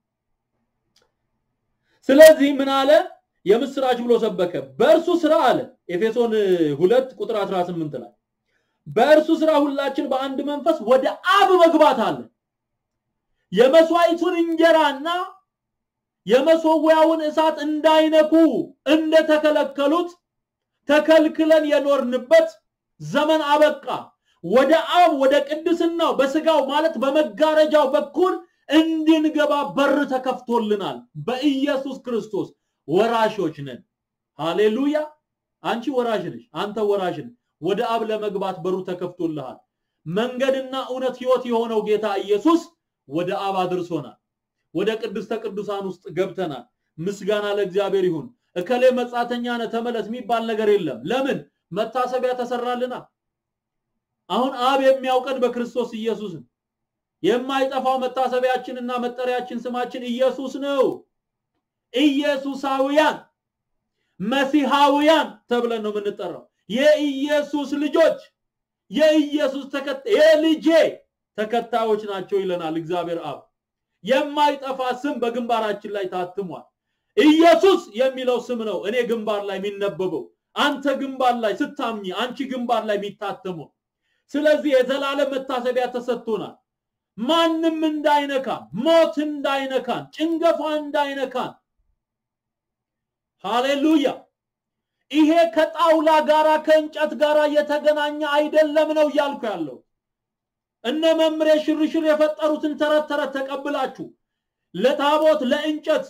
ስለዚህ ምን አለ? የምስራች ብሎ ሰበከ። በእርሱ ስራ አለ ኤፌሶን 2 ቁጥር 18 ላይ በእርሱ ስራ ሁላችን በአንድ መንፈስ ወደ አብ መግባት አለ። የመስዋዕቱን እንጀራና የመሰዊያውን እሳት እንዳይነኩ እንደተከለከሉት ተከልክለን የኖርንበት ዘመን አበቃ። ወደ አብ ወደ ቅድስናው በስጋው ማለት በመጋረጃው በኩል እንድንገባ በር ተከፍቶልናል። በኢየሱስ ክርስቶስ ወራሾች ነን። ሃሌሉያ! አንቺ ወራሽ ነሽ፣ አንተ ወራሽ ነህ። ወደ አብ ለመግባት በሩ ተከፍቶልሃል። መንገድና እውነት ህይወት የሆነው ጌታ ኢየሱስ ወደ አብ አድርሶናል። ወደ ቅድስተ ቅዱሳን ውስጥ ገብተናል። ምስጋና ለእግዚአብሔር ይሁን። እከሌ መጻተኛ ነህ ተመለስ የሚባል ነገር የለም። ለምን? መታሰቢያ ተሰራልና። አሁን አብ የሚያውቀን በክርስቶስ ኢየሱስ ነው። የማይጠፋው መታሰቢያችንና መጠሪያችን ስማችን ኢየሱስ ነው። ኢየሱሳውያን መሲሐውያን ተብለን ነው የምንጠራው። የኢየሱስ ልጆች፣ የኢየሱስ ተከታይ የልጄ ተከታዮች ናቸው ይለናል እግዚአብሔር አብ። የማይጠፋ ስም በግንባራችን ላይ ታትሟል። ኢየሱስ የሚለው ስም ነው እኔ ግንባር ላይ የሚነበበው፣ አንተ ግንባር ላይ ስታምኚ፣ አንቺ ግንባር ላይ የሚታተመው። ስለዚህ የዘላለም መታሰቢያ ተሰጥቶናል። ማንም እንዳይነካን፣ ሞት እንዳይነካን፣ ጭንገፋ እንዳይነካን። ሃሌሉያ! ይሄ ከጣውላ ጋራ ከእንጨት ጋራ የተገናኘ አይደለም ነው እያልኩ ያለው። እነ መምሬ ሽርሽር የፈጠሩትን ተረት ተረት ተቀብላችሁ ለታቦት ለእንጨት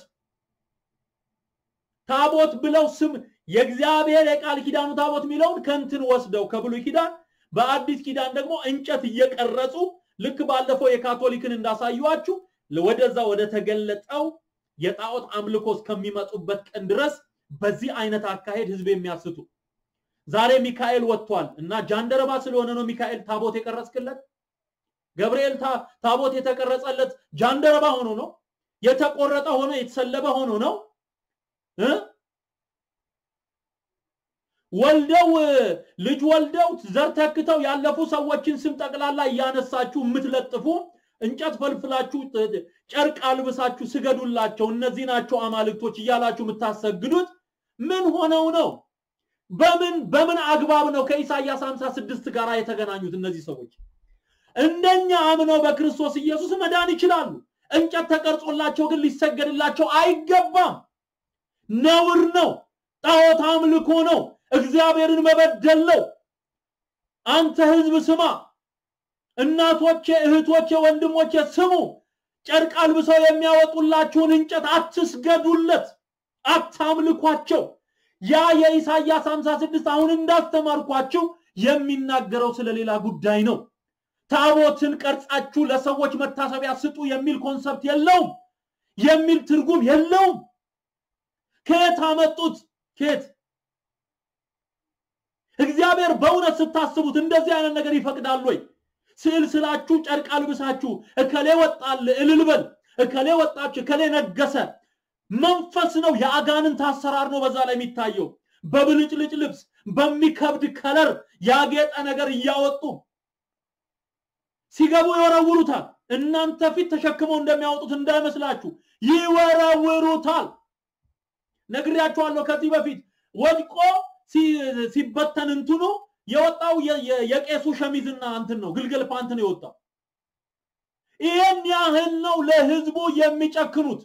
ታቦት ብለው ስም የእግዚአብሔር የቃል ኪዳኑ ታቦት የሚለውን ከንትን ወስደው ከብሉይ ኪዳን በአዲስ ኪዳን ደግሞ እንጨት እየቀረጹ ልክ ባለፈው የካቶሊክን እንዳሳዩዋችሁ ወደዛ ወደ ተገለጠው የጣዖት አምልኮ እስከሚመጡበት ቀን ድረስ በዚህ አይነት አካሄድ ህዝብ የሚያስቱ ዛሬ ሚካኤል ወጥቷል እና ጃንደረባ ስለሆነ ነው ሚካኤል ታቦት የቀረጽክለት ገብርኤል ታቦት የተቀረጸለት ጃንደረባ ሆኖ ነው የተቆረጠ ሆኖ የተሰለበ ሆኖ ነው ወልደው ልጅ ወልደው ዘር ተክተው ያለፉ ሰዎችን ስም ጠቅላላ እያነሳችሁ የምትለጥፉ እንጨት ፈልፍላችሁ ጨርቅ አልብሳችሁ ስገዱላቸው እነዚህ ናቸው አማልክቶች እያላችሁ የምታሰግዱት ምን ሆነው ነው? በምን በምን አግባብ ነው ከኢሳይያስ 56 ጋር የተገናኙት እነዚህ ሰዎች? እንደኛ አምነው በክርስቶስ ኢየሱስ መዳን ይችላሉ። እንጨት ተቀርጾላቸው ግን ሊሰገድላቸው አይገባም። ነውር ነው። ጣዖት አምልኮ ነው። እግዚአብሔርን መበደል ነው። አንተ ህዝብ ስማ፣ እናቶቼ፣ እህቶቼ፣ ወንድሞቼ ስሙ። ጨርቅ አልብሰው የሚያወጡላችሁን እንጨት አትስገዱለት፣ አታምልኳቸው። ያ የኢሳይያስ 56 አሁን እንዳስተማርኳችሁ የሚናገረው ስለሌላ ጉዳይ ነው። ታቦትን ቀርጻችሁ ለሰዎች መታሰቢያ ስጡ የሚል ኮንሰፕት የለውም፣ የሚል ትርጉም የለውም። ከየት አመጡት? ከየት? እግዚአብሔር በእውነት ስታስቡት እንደዚህ አይነት ነገር ይፈቅዳል ወይ? ስዕል ስላችሁ ጨርቅ አልብሳችሁ እከሌ ወጣል እልል በል፣ እከሌ ወጣች፣ እከሌ ነገሰ። መንፈስ ነው፣ የአጋንንት አሰራር ነው በዛ ላይ የሚታየው። በብልጭልጭ ልብስ፣ በሚከብድ ከለር ያጌጠ ነገር እያወጡ ሲገቡ ይወረውሩታል። እናንተ ፊት ተሸክመው እንደሚያወጡት እንዳይመስላችሁ ይወረውሩታል። ነግሬያችኋለሁ ከዚህ በፊት ወድቆ ሲበተን እንትኑ የወጣው የቄሱ ሸሚዝና እንትን ነው፣ ግልገል ፓንት ነው የወጣው። ይህን ያህል ነው ለህዝቡ የሚጨክኑት፣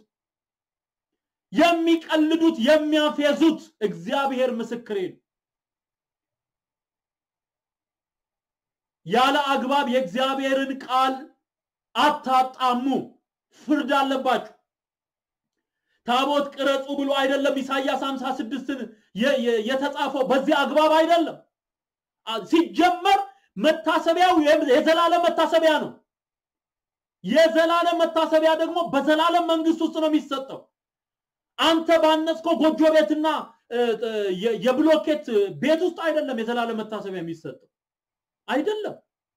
የሚቀልዱት፣ የሚያፌዙት። እግዚአብሔር ምስክሬ ነው። ያለ አግባብ የእግዚአብሔርን ቃል አታጣሙ፣ ፍርድ አለባችሁ። ታቦት ቅረጹ ብሎ አይደለም ኢሳያስ 56ን የተጻፈው በዚህ አግባብ አይደለም። ሲጀመር መታሰቢያው የዘላለም መታሰቢያ ነው። የዘላለም መታሰቢያ ደግሞ በዘላለም መንግስት ውስጥ ነው የሚሰጠው። አንተ ባነጽከው ጎጆ ቤትና የብሎኬት ቤት ውስጥ አይደለም የዘላለም መታሰቢያ የሚሰጠው አይደለም።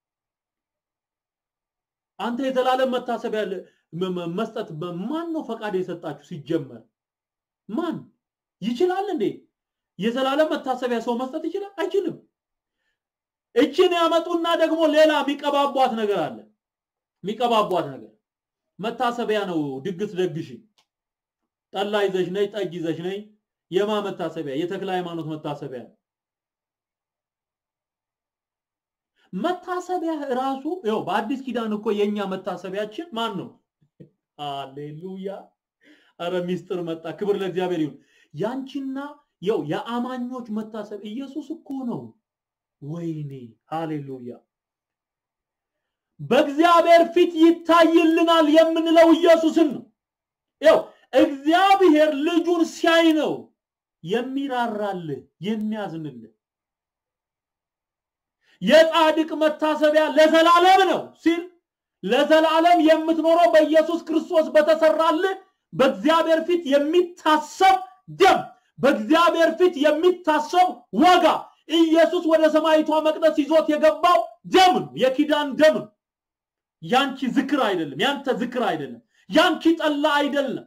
አንተ የዘላለም መታሰቢያ መስጠት ማን ነው ፈቃድ የሰጣችሁ? ሲጀመር ማን ይችላል እንዴ? የዘላለም መታሰቢያ ሰው መስጠት ይችላል? አይችልም። እችን ያመጡና ደግሞ ሌላ የሚቀባቧት ነገር አለ። የሚቀባቧት ነገር መታሰቢያ ነው። ድግስ ደግሽ፣ ጠላ ይዘሽ ነይ፣ ጠጅ ይዘሽ ነይ። የማ መታሰቢያ? የተክለ ሃይማኖት መታሰቢያ ነው። መታሰቢያ ራሱ ይኸው በአዲስ ኪዳን እኮ የኛ መታሰቢያችን ማን ነው? ሃሌሉያ! አረ ሚስጥር መጣ። ክብር ለእግዚአብሔር ይሁን። ያንቺና ይኸው የአማኞች መታሰብ ኢየሱስ እኮ ነው። ወይኔ ሃሌሉያ! በእግዚአብሔር ፊት ይታይልናል የምንለው ኢየሱስን ነው። ይኸው እግዚአብሔር ልጁን ሲያይ ነው የሚራራልህ የሚያዝንልህ። የጻድቅ መታሰቢያ ለዘላለም ነው ሲል ለዘላለም የምትኖረው በኢየሱስ ክርስቶስ በተሰራልህ በእግዚአብሔር ፊት የሚታሰብ ደም፣ በእግዚአብሔር ፊት የሚታሰብ ዋጋ ኢየሱስ ወደ ሰማይቷ መቅደስ ይዞት የገባው ደም ነው፣ የኪዳን ደም ነው። ያንቺ ዝክር አይደለም፣ ያንተ ዝክር አይደለም፣ ያንቺ ጠላ አይደለም፣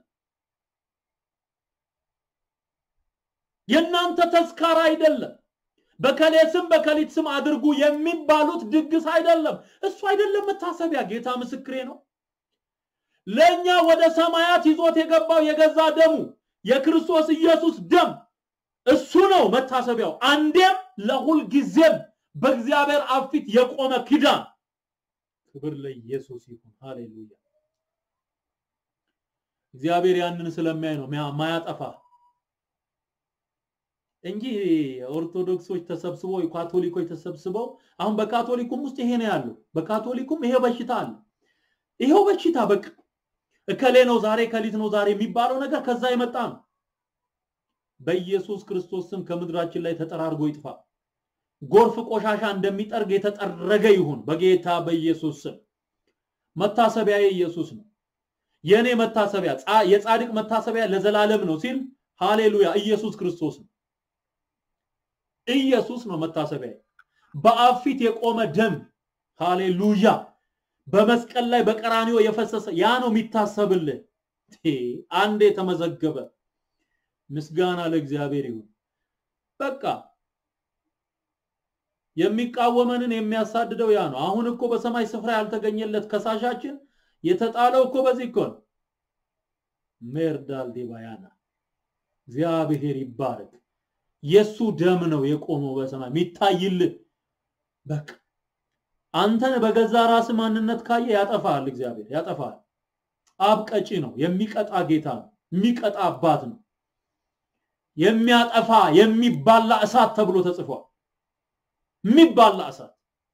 የእናንተ ተስካር አይደለም። በከሌ ስም በከሊት ስም አድርጉ የሚባሉት ድግስ አይደለም። እሱ አይደለም መታሰቢያ። ጌታ ምስክሬ ነው። ለእኛ ወደ ሰማያት ይዞት የገባው የገዛ ደሙ የክርስቶስ ኢየሱስ ደም እሱ ነው መታሰቢያው። አንዴም ለሁል ጊዜም በእግዚአብሔር አብ ፊት የቆመ ኪዳን። ክብር ለኢየሱስ ይሁን። ሃሌሉያ። እግዚአብሔር ያንን ስለሚያይ ነው ማያጠፋ እንጂ ኦርቶዶክሶች ተሰብስበው ካቶሊኮች ተሰብስበው አሁን በካቶሊኩም ውስጥ ይሄ ነው ያለው። በካቶሊኩም ይሄ በሽታ አለ። ይሄው በሽታ በቃ እከሌ ነው ዛሬ ከሊት ነው ዛሬ የሚባለው ነገር ከዛ የመጣ ነው። በኢየሱስ ክርስቶስ ስም ከምድራችን ላይ ተጠራርጎ ይጥፋ። ጎርፍ ቆሻሻ እንደሚጠርግ የተጠረገ ይሁን በጌታ በኢየሱስ ስም። መታሰቢያ ኢየሱስ ነው። የኔ መታሰቢያ የጻድቅ መታሰቢያ ለዘላለም ነው ሲል ሃሌሉያ ኢየሱስ ክርስቶስ ነው። ኢየሱስ ነው መታሰቢያ። በአብ ፊት የቆመ ደም ሃሌሉያ፣ በመስቀል ላይ በቀራኒዮ የፈሰሰ ያ ነው የሚታሰብልህ። አንዴ የተመዘገበ ምስጋና ለእግዚአብሔር ይሁን። በቃ የሚቃወመንን የሚያሳድደው ያ ነው። አሁን እኮ በሰማይ ስፍራ ያልተገኘለት ከሳሻችን የተጣለው እኮ በዚህ እኮ ነው። ሜርዳል ዲባያና እግዚአብሔር ይባረክ። የሱ ደም ነው የቆመው በሰማይ የሚታይልህ። በቃ አንተን በገዛ ራስ ማንነት ካየ ያጠፋል፣ እግዚአብሔር ያጠፋል። አብ ቀጪ ነው፣ የሚቀጣ ጌታ ነው፣ የሚቀጣ አባት ነው። የሚያጠፋ የሚባላ እሳት ተብሎ ተጽፏል። የሚባላ እሳት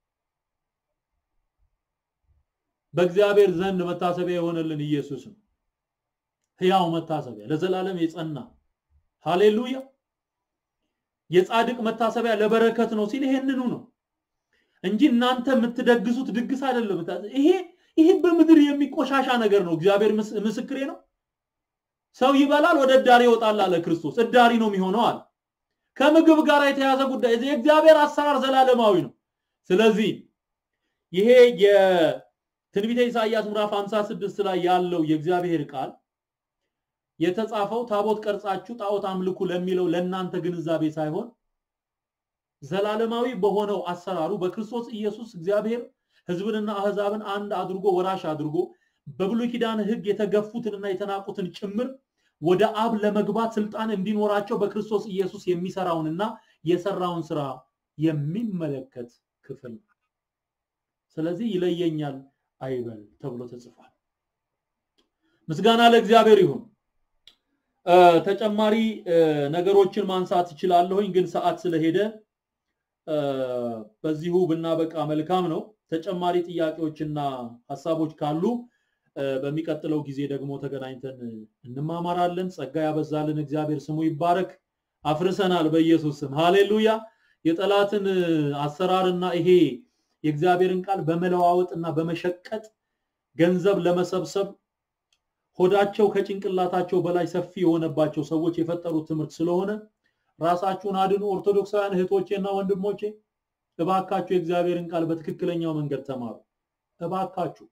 በእግዚአብሔር ዘንድ መታሰቢያ የሆነልን ኢየሱስ ነው። ሕያው መታሰቢያ ለዘላለም የጸና ሃሌሉያ። የጻድቅ መታሰቢያ ለበረከት ነው ሲል ይሄንኑ ነው እንጂ እናንተ የምትደግሱት ድግስ አይደለም። ይሄ ይሄ በምድር የሚቆሻሻ ነገር ነው። እግዚአብሔር ምስክሬ ነው። ሰው ይበላል፣ ወደ እዳሪ ይወጣል አለ ክርስቶስ። እዳሪ ነው የሚሆነው አለ። ከምግብ ጋር የተያዘ ጉዳይ የእግዚአብሔር አሰራር ዘላለማዊ ነው። ስለዚህ ይሄ የትንቢተ ኢሳይያስ ምዕራፍ 56 ላይ ያለው የእግዚአብሔር ቃል የተጻፈው ታቦት ቀርጻችሁ ጣዖት አምልኩ ለሚለው ለእናንተ ግንዛቤ ሳይሆን ዘላለማዊ በሆነው አሰራሩ በክርስቶስ ኢየሱስ እግዚአብሔር ሕዝብንና አህዛብን አንድ አድርጎ ወራሽ አድርጎ በብሉይ ኪዳን ሕግ የተገፉትንና የተናቁትን ጭምር ወደ አብ ለመግባት ስልጣን እንዲኖራቸው በክርስቶስ ኢየሱስ የሚሰራውንና የሰራውን ስራ የሚመለከት ክፍል ነው። ስለዚህ ይለየኛል አይበል ተብሎ ተጽፏል። ምስጋና ለእግዚአብሔር ይሁን። ተጨማሪ ነገሮችን ማንሳት እችላለሁኝ፣ ግን ሰዓት ስለሄደ በዚሁ ብናበቃ መልካም ነው። ተጨማሪ ጥያቄዎችና ሀሳቦች ካሉ በሚቀጥለው ጊዜ ደግሞ ተገናኝተን እንማማራለን። ጸጋ ያበዛልን እግዚአብሔር ስሙ ይባረክ። አፍርሰናል በኢየሱስ ስም ሃሌሉያ። የጠላትን አሰራርና ይሄ የእግዚአብሔርን ቃል በመለዋወጥና በመሸቀጥ ገንዘብ ለመሰብሰብ ሆዳቸው ከጭንቅላታቸው በላይ ሰፊ የሆነባቸው ሰዎች የፈጠሩት ትምህርት ስለሆነ ራሳችሁን አድኑ። ኦርቶዶክሳውያን እህቶቼና ወንድሞቼ እባካችሁ የእግዚአብሔርን ቃል በትክክለኛው መንገድ ተማሩ። እባካችሁ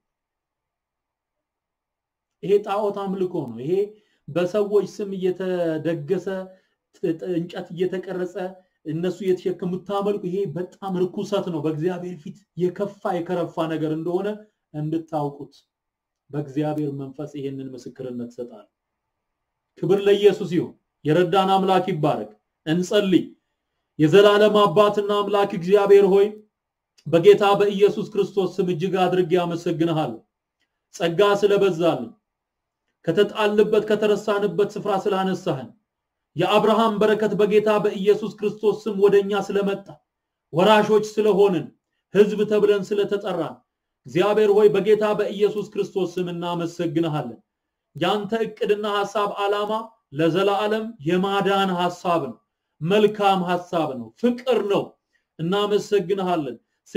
ይሄ ጣዖት አምልኮ ነው። ይሄ በሰዎች ስም እየተደገሰ እንጨት እየተቀረጸ እነሱ እየተሸከሙ የምታመልኩ ይሄ በጣም ርኩሰት ነው። በእግዚአብሔር ፊት የከፋ የከረፋ ነገር እንደሆነ እንድታውቁት በእግዚአብሔር መንፈስ ይሄንን ምስክርነት ሰጣል። ክብር ለኢየሱስ ይሁን። የረዳን አምላክ ይባረክ። እንጸልይ። የዘላለም አባትና አምላክ እግዚአብሔር ሆይ በጌታ በኢየሱስ ክርስቶስ ስም እጅግ አድርጌ አመሰግንሃለሁ። ጸጋ ስለበዛልን ከተጣልንበት ከተረሳንበት ስፍራ ስላነሳህን የአብርሃም በረከት በጌታ በኢየሱስ ክርስቶስ ስም ወደኛ ስለመጣ ወራሾች ስለሆንን ሕዝብ ተብለን ስለተጠራን እግዚአብሔር ሆይ በጌታ በኢየሱስ ክርስቶስ ስም እናመሰግንሃለን። ያንተ እቅድና ሐሳብ ዓላማ ለዘላለም የማዳን ሐሳብ ነው። መልካም ሐሳብ ነው። ፍቅር ነው። እናመሰግንሃለን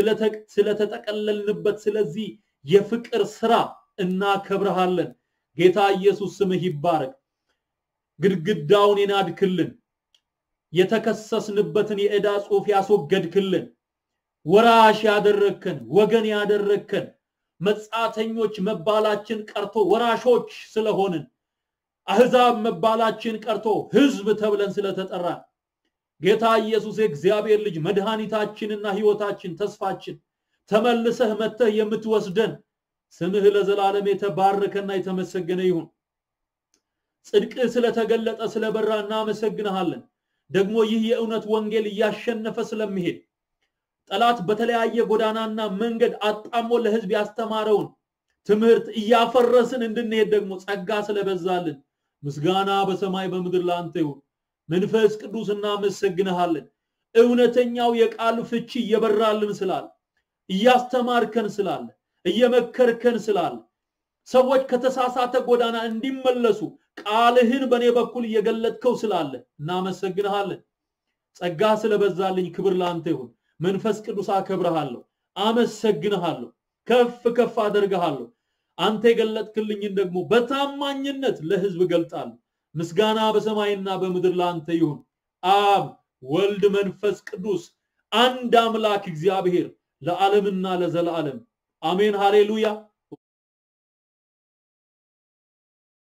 ስለተጠቀለልንበት ስለዚህ የፍቅር ስራ እናከብረሃለን። ጌታ ኢየሱስ ስምህ ይባረክ። ግድግዳውን የናድክልን፣ የተከሰስንበትን የዕዳ ጽሑፍ ያስወገድክልን፣ ወራሽ ያደረግከን፣ ወገን ያደረግከን፣ መጻተኞች መባላችን ቀርቶ ወራሾች ስለሆንን አህዛብ መባላችን ቀርቶ ህዝብ ተብለን ስለተጠራን ጌታ ኢየሱስ የእግዚአብሔር ልጅ መድኃኒታችንና ህይወታችን ተስፋችን ተመልሰህ መተህ የምትወስደን ስምህ ለዘላለም የተባረከና የተመሰገነ ይሁን። ጽድቅህ ስለተገለጠ ስለበራ እናመሰግንሃለን። ደግሞ ይህ የእውነት ወንጌል እያሸነፈ ስለሚሄድ ጠላት በተለያየ ጎዳናና መንገድ አጣሞ ለህዝብ ያስተማረውን ትምህርት እያፈረስን እንድንሄድ ደግሞ ጸጋ ስለበዛልን ምስጋና በሰማይ በምድር ለአንተ ይሁን። መንፈስ ቅዱስ እናመሰግንሃለን። እውነተኛው የቃል ፍቺ እየበራልን ስላለ እያስተማርከን ስላለ እየመከርከን ስላለ ሰዎች ከተሳሳተ ጎዳና እንዲመለሱ ቃልህን በእኔ በኩል እየገለጥከው ስላለ እናመሰግንሃለን። ጸጋ ስለበዛልኝ ክብር ለአንተ ይሁን። መንፈስ ቅዱስ አከብረሃለሁ፣ አመሰግንሃለሁ፣ ከፍ ከፍ አደርግሃለሁ። አንተ የገለጥክልኝን ደግሞ በታማኝነት ለህዝብ ገልጣለሁ። ምስጋና በሰማይና በምድር ለአንተ ይሁን። አብ ወልድ፣ መንፈስ ቅዱስ አንድ አምላክ እግዚአብሔር ለዓለምና ለዘላለም አሜን። ሃሌሉያ